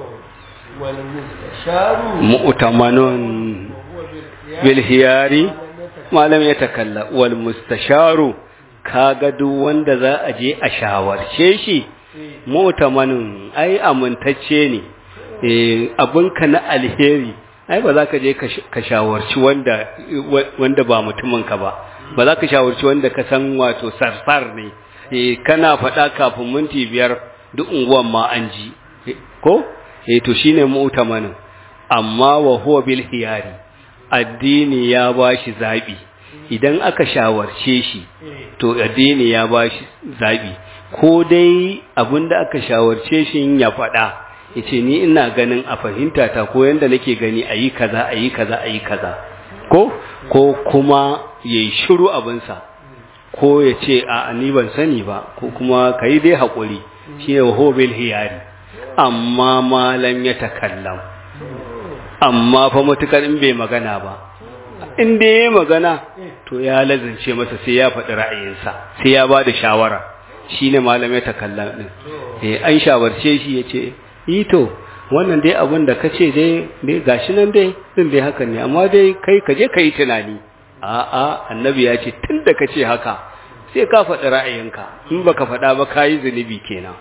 mu'tamanun bil hiyari malam ya takalla wal mustasharu kaga duk wanda za a je a shawarce shi mu'tamanun ai amintacce ne abinka na alheri ai ba za ka je ka shawarci wanda wanda ba mutuminka ba ba za ka shawarci wanda ka san wato sarsar ne kana faɗa kafin minti biyar duk unguwan ma an ji ko eh to shine mu'tamanin amma wa huwa bil hiyari addini ya bashi zabi idan aka shawarce shi to addini ya ba shi zaɓi ko dai abinda aka shawarce shi ya faɗa ya ce ni ina ganin a fahimta ta ko yadda nake gani a yi kaza a yi kaza a yi kaza ko ko kuma ya yi shiru abinsa ko ya ce a ni ban sani ba ko kuma ka yi dai haƙuri shi ne hobil hiyari amma malam ya takallam amma fa matukar in bai magana ba in da ya magana to ya lazance masa sai ya faɗi ra'ayinsa sai ya ba da shawara shi ne malam ya takallam ɗin an shawarce shi ya ce yi to wannan dai abin da ka ce dai gashi nan dai din dai hakan ne amma dai kai ka je ka yi tunani a'a annabi ya ce tun da ka ce haka sai ka faɗi ra'ayinka in baka faɗa ba ka yi zunubi kenan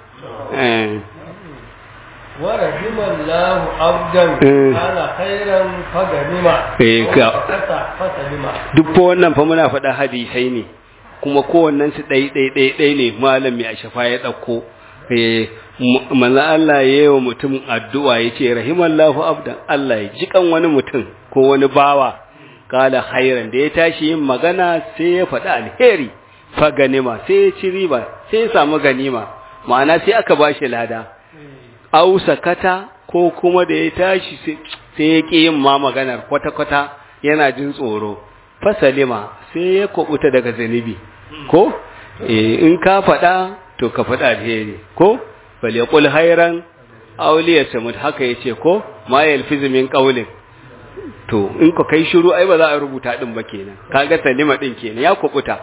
wa rahimallahu abdan kana khairan faganima
eh ka
fasalima
duk fa wannan fa muna faɗa hadisai ne kuma kowannen su ɗai ɗai ɗai ɗai ne malami a shafa ya ɗauko eh manzo Allah ya yi wa mutum addu'a ya ce rahimallahu abdan Allah ya ji kan wani mutum ko wani bawa kala khairan da ya tashi yin magana sai ya faɗi alheri fa ganima sai ya ci riba sai ya samu ganima ma'ana sai aka ba shi lada au sakata ko kuma da ya tashi sai ya ƙi yin ma maganar kwata-kwata yana jin tsoro fasalima sai ya kubuta daga zanibi ko in ka faɗa to ka faɗa alheri ko bal yaqul khairan aw liyasmut haka yace ko ma yalfizu min qawlin to in ka kai shiru ai ba za a rubuta din ba kenan kaga salima din kenan ya kubuta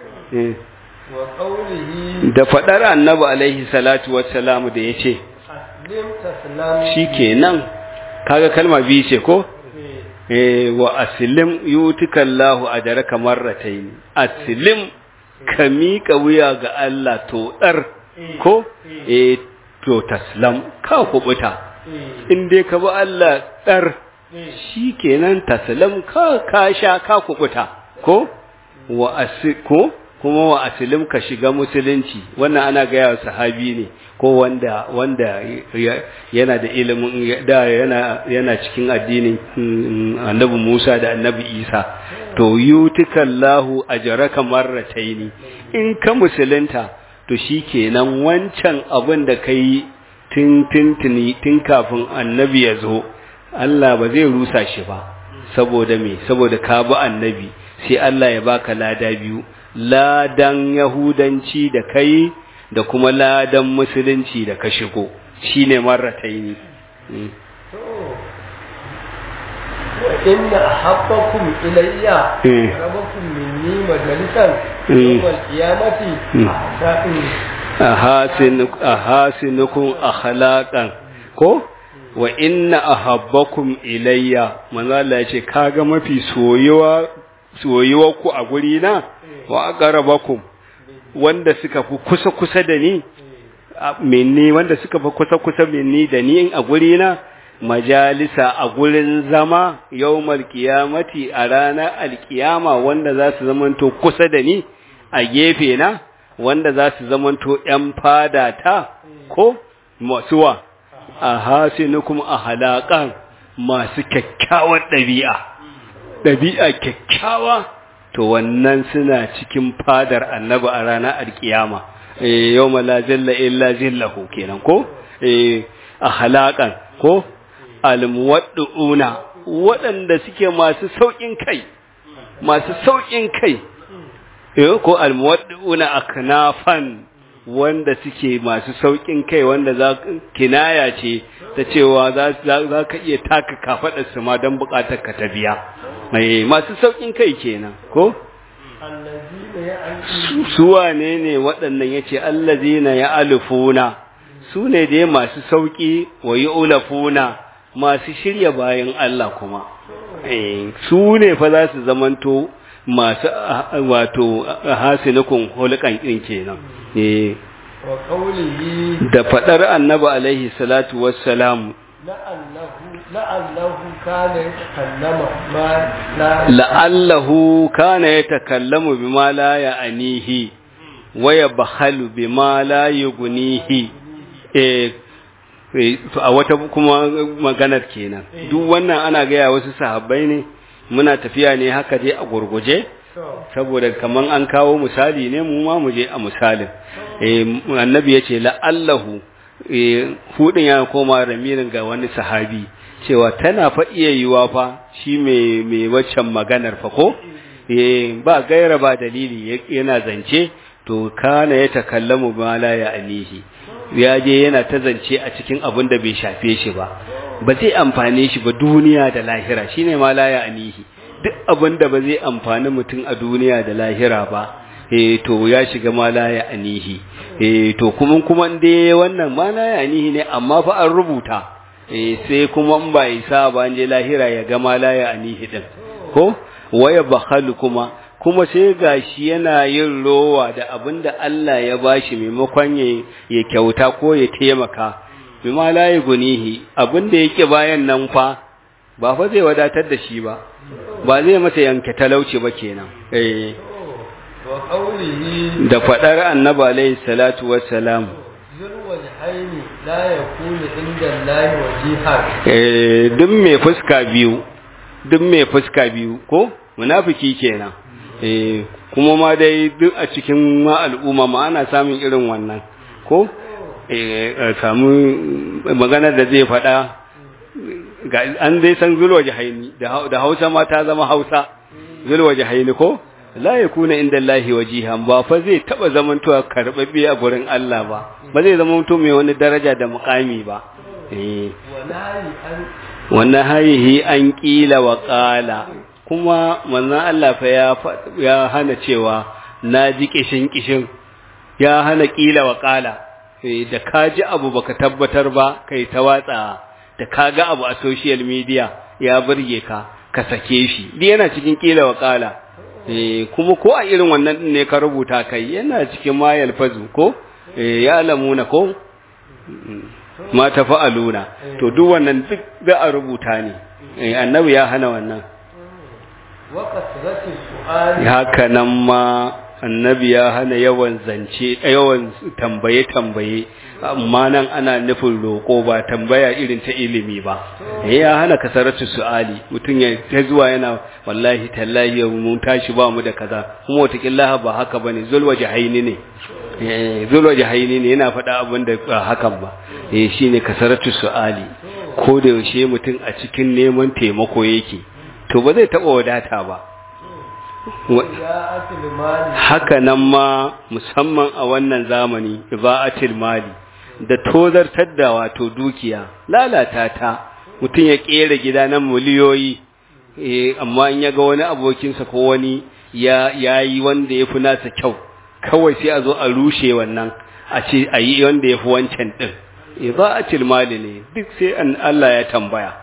wa qawlihi
da fadar annabi alaihi salatu wassalamu da yace
aslim taslam
shikenan kaga kalma biyu ce ko eh wa aslim yutikallahu ajraka marratayn aslim ka miƙa wuya ga Allah to dar ko eh to taslam ka kubuta in dai ka bi Allah dar shikenan taslam ka ka sha ka kubuta ko wa asiko kuma wa aslim ka shiga musulunci wannan ana ga yawa sahabi ne ko wanda wanda yana da ilimin da yana yana cikin addinin annabi Musa da annabi Isa to yutikallahu ajraka marrataini in ka musulunta to shikenan wancan abin da kai tun tuntuni tun kafin annabi ya zo Allah ba zai rusa shi ba saboda me saboda ka bi annabi sai Allah ya baka lada biyu ladan yahudanci da kai da kuma ladan musulunci da ka shigo shine marrataini
inna ahabbakum ilayya rabbakum minni majalisan yawmal qiyamati ahsa'in
ahasin ahasinukum akhlaqan ko wa inna ahabbakum ilayya manzo Allah ya ce kaga mafi soyuwa soyuwa ku a guri na wa aqrabakum wanda suka fi kusa kusa da ni minni wanda suka fi kusa kusa minni da ni a guri na majalisa a gurin zama yawmal qiyamati a ranar alkiyama wanda za su zamanto kusa da ni a gefe na wanda za su zamanto ‘yan fada ta ko masuwa a hasinukum a halakan masu kyakkyawar ɗabi'a, ɗabi'a kyakkyawa, to wannan suna cikin fadar annaba a ranar alkiyama, yau mala jalla illa jillahu kenan ko? a halakan ko? almuwaddu'una waɗanda suke masu sauƙin kai, masu sauƙin kai. ko almuwaddi'una aknafan wanda suke masu saukin kai wanda za kinaya ce ta cewa za za ka iya taka kafadar su ma dan bukatar ka ta biya mai masu saukin kai kenan ko su wane ne waɗannan yace allazina ya'alufuna su ne dai masu sauki wa yu'lafuna masu shirya bayan Allah kuma su ne fa za su zamanto masu wato hasinukun hulukan ɗin kenan da faɗar annabi alaihi salatu wassalamu la'allahu kana ya takallamu bima la ya anihi wa ya bahalu bima la yugunihi a wata kuma maganar kenan duk wannan ana gaya wasu sahabbai ne muna tafiya ne haka dai a gurguje saboda kaman an kawo misali ne mu ma mu je a misalin eh annabi yace la'allahu eh hudin ya koma ramirin ga wani sahabi cewa tana fa iya yiwa fa shi mai mai waccan maganar fa ko eh ba gaira ba dalili yana zance to kana ya takallamu ma la ya anihi ya je yana ta zance a cikin abin da bai shafe shi ba ba zai amfane shi ba duniya da lahira shine ma la ya anihi duk abin da ba zai amfani mutum a duniya da lahira ba eh to ya shiga ma la ya anihi eh to kuma kuma dai wannan ma la ya anihi ne amma fa an rubuta eh sai kuma in ba isa ba an je lahira ya ga ma la ya anihi din ko waya bakhalu kuma kuma sai gashi yana yin rowa da abin da Allah ya bashi maimakon ya kyauta ko ya taimaka bima la gunihi abin da yake bayan nan fa ba fa zai wadatar da shi ba ba zai masa yanke talauci ba kenan eh
wa qawlihi
da fadar annabi alayhi salatu wassalam
zul wajhaini la yakunu inda Allah wajihan
eh duk mai fuska biyu duk mai fuska biyu ko munafiki kenan eh kuma ma dai duk a cikin ma al'umma ma ana samun irin wannan ko eh samu magana da zai faɗa ga an dai san zulwa jahaini da Hausa ma ta zama Hausa zulwa jahaini ko la yakuna inda Allah wajihan ba fa zai taba zamantowa karbabbe a gurin Allah ba ba zai zama mutum mai wani daraja da mukami ba eh
wallahi an
wannan hayihi an kila wa qala kuma manzon Allah fa ya ya hana cewa na ji kishin kishin ya hana kila wa qala da ka ji abu baka tabbatar ba kai ta watsa da ka ga abu a social media ya burge ka ka sake shi duk yana cikin kila wa qala eh kuma ko a irin wannan din ne ka rubuta kai yana cikin mayal fazu ko eh ya lamuna ko ma tafa'aluna to duk wannan duk za a rubuta ne eh annabi ya hana wannan
wa kasratu su'ali
haka nan ma annabi ya hana yawan zance yawan tambaye tambaye amma nan ana nufin roko ba tambaya irin ta ilimi ba ya hana kasaratu su'ali mutum ya ta zuwa yana wallahi tallahi yau mun tashi ba mu da kaza kuma wataƙila ba haka bane zulwa jahaini ne zulwa jahaini ne yana faɗa abin da ba hakan ba eh shine kasaratu su'ali ko da yaushe mutum a cikin neman taimako yake to ba zai taɓa wadata ba haka nan ma musamman a wannan zamani iba'atil mali da tozartar da wato dukiya lalata ta mutum ya kera gida na miliyoyi eh amma in ya ga wani abokinsa ko wani ya yayi wanda yafi nasa kyau kawai sai a zo a rushe wannan a ce a yi wanda yafi wancan din iba'atil mali ne duk sai an Allah ya tambaya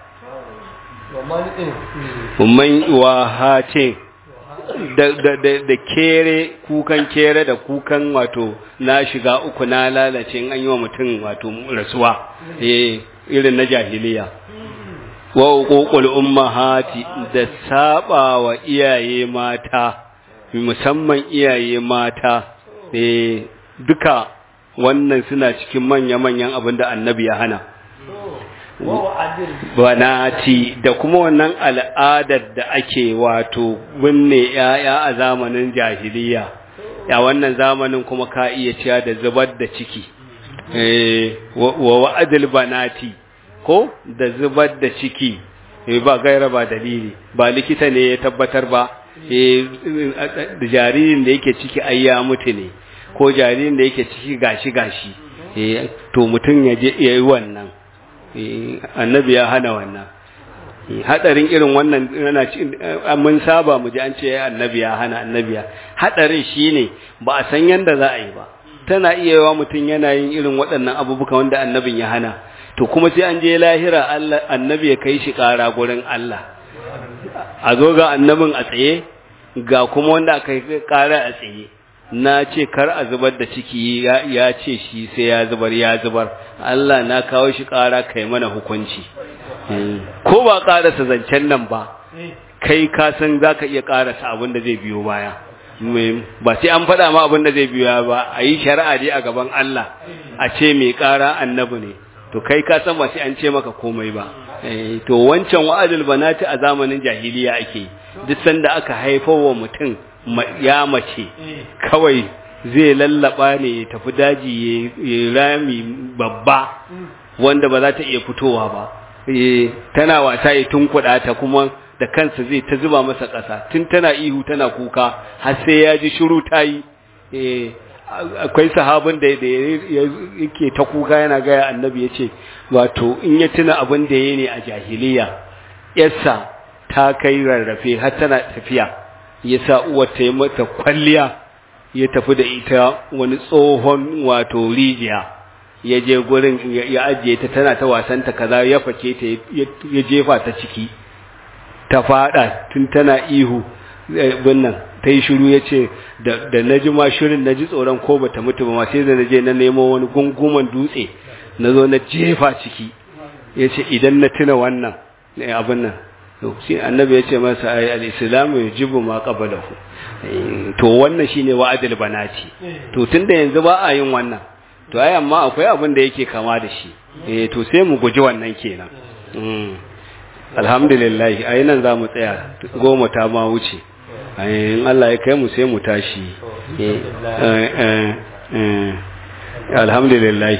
man wa hatin da, da, da, da kere kukan kere da kukan wato na shiga uku na lalace in an yi wa mutum wato rasuwa eh irin na jahiliya wa uququl ummahati da saba wa iyaye mata musamman iyaye mata eh duka wannan suna cikin manya-manyan abin da annabi ya hana banati da kuma wannan al'adar da ake wato binne ‘ya'ya a zamanin jahiliya ya wannan zamanin kuma ka iya ciya da zubar da ciki wa wa'adil banati ko da zubar da ciki ba gaira ba dalili ba likita ne ya tabbatar ba jaririn da yake ciki ai ya mutu ne ko jaririn da yake ciki gashi gashi to mutum ya yi wannan annabi ya hana wannan hadarin irin wannan yana mun saba mu ji an ce annabi ya hana annabi ya hadarin shine ba a san yanda za a yi ba tana iya yawa mutum yana yin irin waɗannan abubuwa wanda annabin ya hana to kuma sai an je lahira Allah annabi ya kai shi ƙara gurin Allah a zo ga annabin a tsaye ga kuma wanda aka yi ƙara a tsaye na ce kar a zubar da ciki ya ce shi sai ya zubar ya zubar Allah na kawo shi ƙara kai mana hukunci ko ba ƙarasa zancen nan ba kai ka san za ka iya ƙarasa abin da zai biyo baya ba sai an faɗa ma abin da zai biyo ba a yi shari'a dai a gaban Allah a ce mai ƙara annabi ne to kai ka san ba sai an ce maka komai ba to wancan wa'adul banati a zamanin jahiliya ake duk sanda aka haifar wa mutum ya mace kawai zai lallaba ne ya tafi daji ya rami babba wanda ba za ta iya fitowa ba tana wasa ya tunkuɗa ta kuma da kansa zai ta zuba masa ƙasa tun tana ihu tana kuka har sai ya ji shiru ta yi akwai sahabin da yake ta kuka yana gaya annabi ya ce wato in ya tuna abin da ya ne a jahiliya yarsa ta kai rarrafe har tana tafiya ya sa uwar ta yi mata kwalliya ya tafi da ita wani tsohon wato rijiya ya je gurin ya ajiye ta tana ta wasanta kaza ya fake ta ya jefa ta ciki ta fada tun tana ihu binnan ta yi shiru ya ce da na ji ma shirin na ji tsoron ko ba ta mutu ba ma sai da na je na nemo wani gunguman dutse na zo na jefa ciki ya ce idan na tuna wannan abin nan sai annabi ya ce masa ai al-islamu yujibu ma qablahu to wannan shine wa'adul banati to tunda yanzu ba a yin wannan to ai amma akwai abin da yake kama da shi eh to sai mu guji wannan kenan alhamdulillah ai nan za mu tsaya goma ta ma wuce in Allah ya kai mu sai mu tashi alhamdulillah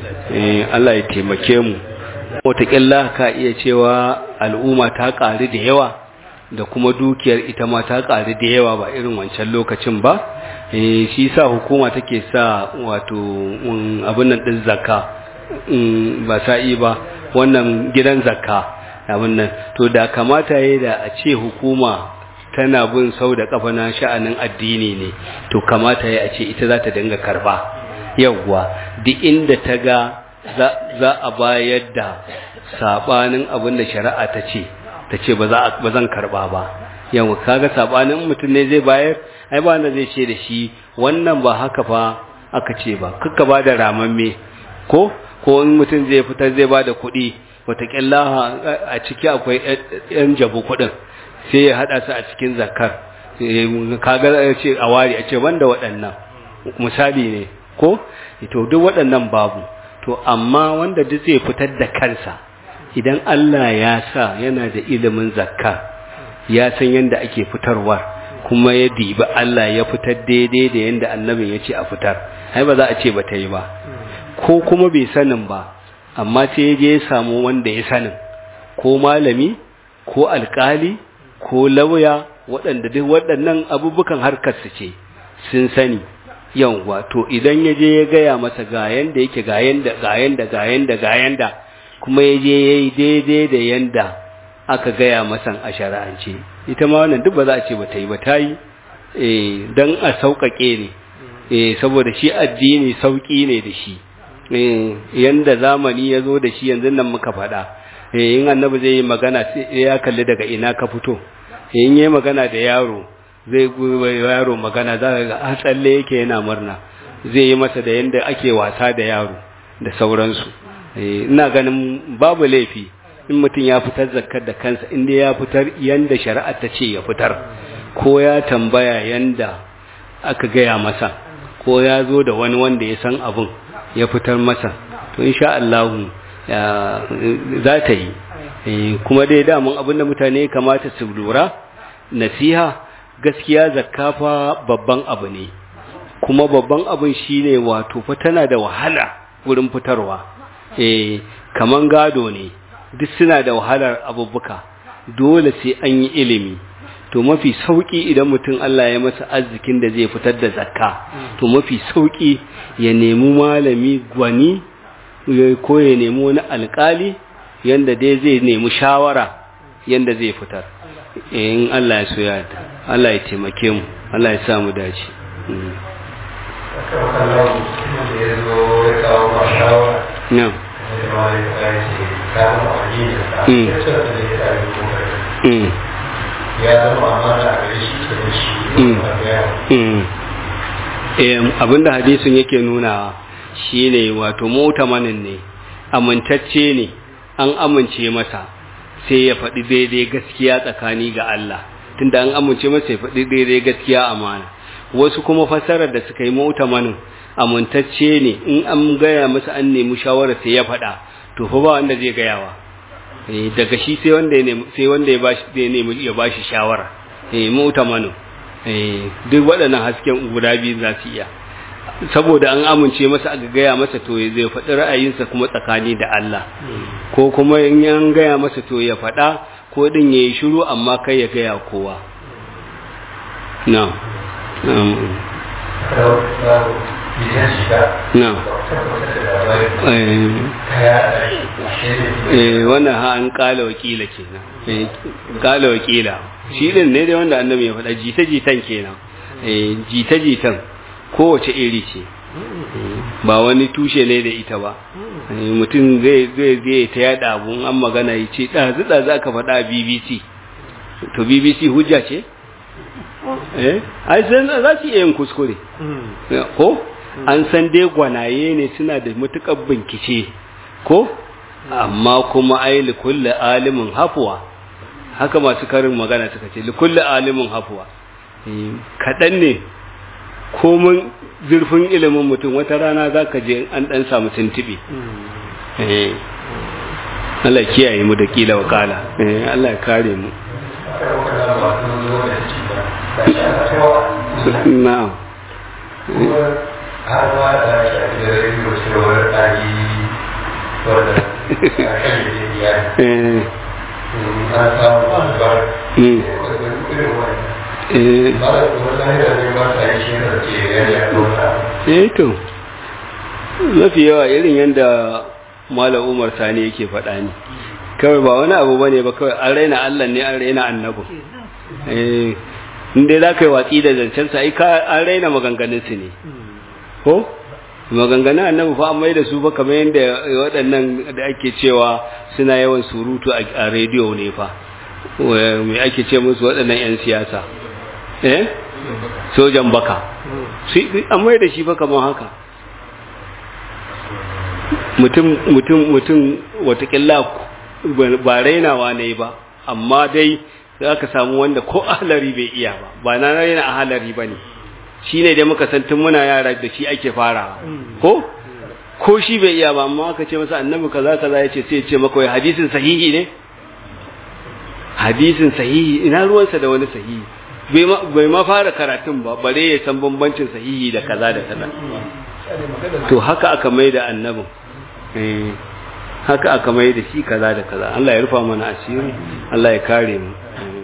Allah ya taimake mu wataƙilla ka iya cewa al'umma ta ƙari da yawa da kuma dukiyar ita ma ta ƙari da yawa ba irin wancan lokacin ba shi sa hukuma take sa wato abin nan ɗin zakka ba sa'i ba wannan gidan zakka abin nan to da kamata ya da a ce hukuma tana bin sau da kafa na sha'anin addini ne to kamata ya a ce ita za ta dinga karba yawwa duk inda ta ga za a bayar da sabanin abin da shari'a ta ce ta ce ba zan karba ba yawwa kaga sabanin mutum ne zai bayar ai ba wanda zai ce da shi wannan ba haka fa aka ce ba kakka ba da ramamme ko ko in mutum zai fitar zai ba da kuɗi wataƙila a ciki akwai ‘yan jabu kuɗin sai ya haɗa su a cikin zakar kaga ya ce a wari a ce wanda waɗannan misali ne ko to duk waɗannan babu to amma wanda duk zai fitar da kansa idan Allah ya sa yana da ilimin zakka ya san yadda ake fitarwa kuma ya dibi Allah ya fitar daidai da yadda annabin ya ce a fitar ai ba za a ce ba ta yi ba ko kuma bai sanin ba amma sai ya je ya samu wanda ya sanin ko malami ko alkali ko lauya waɗanda duk waɗannan abubukan harkarsu ce sun sani yawwa to idan ya je ya gaya masa ga yanda yake ga yanda ga yanda ga yanda ga yanda kuma ya je ya yi daidai da yanda aka gaya masa a shari'ance ita ma wannan duk ba za a ce ba ta yi ba ta yi eh dan a sauƙaƙe ne eh saboda shi addini sauƙi ne da shi yanda zamani ya zo da shi yanzu nan muka faɗa in annabi zai yi magana sai ya kalli daga ina ka fito in yi magana da yaro zai yaro magana za ka ga a tsalle yake yana murna zai yi masa da yanda ake wasa da yaro da sauransu ina ganin babu laifi in mutum ya fitar zakkar da kansa inda ya fitar yanda shari'a ta ce ya fitar ko ya tambaya yanda aka gaya masa ko ya zo da wani wanda ya san abin ya fitar masa to insha Allah za ta yi kuma dai damun abinda mutane kamata su lura nasiha gaskiya zakafa babban abu ne kuma babban abin shine wato fa tana da wahala wurin fitarwa eh kaman gado ne duk suna da wahalar abubuka dole sai an yi ilimi to mafi sauki idan mutum Allah ya masa arzikin da zai fitar da zakka to mafi sauki ya nemi malami gwani ko ya nemi wani alkali yanda dai zai nemi shawara yanda zai fitar in Allah ya so ya ta Allah ya taimake mu Allah ya sa mu dace Na'am. Mm.
ya zama amana a gare shi
ke abinda hadisin yake nuna shine wato mutamanin ne amintacce ne an amince masa sai ya faɗi daidai gaskiya tsakani ga Allah tunda an amince masa ya faɗi daidai gaskiya amana wasu kuma fasarar da suka yi mutamanin amintacce ne in an gaya masa an nemi shawara sai ya faɗa to fa ba wanda zai gayawa daga shi sai wanda ya nemi sai wanda ya bashi zai nemi ya bashi shawara eh mu'tamanu eh duk waɗannan hasken guda biyu za su iya saboda an amince masa aka gaya masa to ya zai faɗi ra'ayinsa kuma tsakani da Allah ko kuma in an gaya masa to ya faɗa ko din ya yi shiru amma kai ya gaya kowa na na eh wannan ha an kala wakila kenan eh kala wakila shi din ne dai wanda annabi ya faɗa jita jitan kenan eh jita jitan kowace iri ce ba wani tushe ne da ita ba mutum zai zai zai ta yada abun an magana ya ce ɗazu ɗazu aka faɗa a bbc to bbc hujja ce eh ai san za su iya yin kuskure ko an san dai gwanaye ne suna da matukar bincike ko amma kuma ai likulli alimin hafuwa haka masu karin magana suka ce likulli alimin hafuwa kaɗan ne komin zurfin ilimin mutum wata rana za ka je an ɗan samu tuntuɓe Allah kiyaye mu da kila wakala Allah ya kare mu na'am
har ma da shafi da rediyo cewar ɗari wadda a kan da ya an samu albar irin wani ba da kuma lahira ne ba ta yi shi da ke gani a nuna
eh to mafi yawa irin yadda malam umar sani yake faɗa ne kawai ba wani abu bane ba kawai an raina allah ne an raina annabi eh inda za ka yi watsi da zancensa ai an raina maganganunsu ne ko maganganun annabi fa an mai da su fa kamar yadda waɗannan da ake cewa suna yawan surutu a rediyo ne fa me ake ce musu waɗannan 'yan siyasa eh sojan baka an mai da shi fa kamar haka mutum mutum mutum watakila ba rainawa ne ba amma dai za ka samu wanda ko ahalari bai iya ba ba na raina ahalari ba ne shi ne dai muka san tun muna yara da shi ake farawa ko ko shi bai iya ba amma aka ce masa annabi kaza kaza ya ce sai ya ce maka wai hadisin sahihi ne hadisin sahihi ina ruwansa da wani sahihi bai ma fara karatun ba bare ya san bambancin sahihi da kaza da kaza to haka aka mai da annabin haka aka mai da shi kaza da kaza Allah ya rufa mana asiri Allah ya kare mu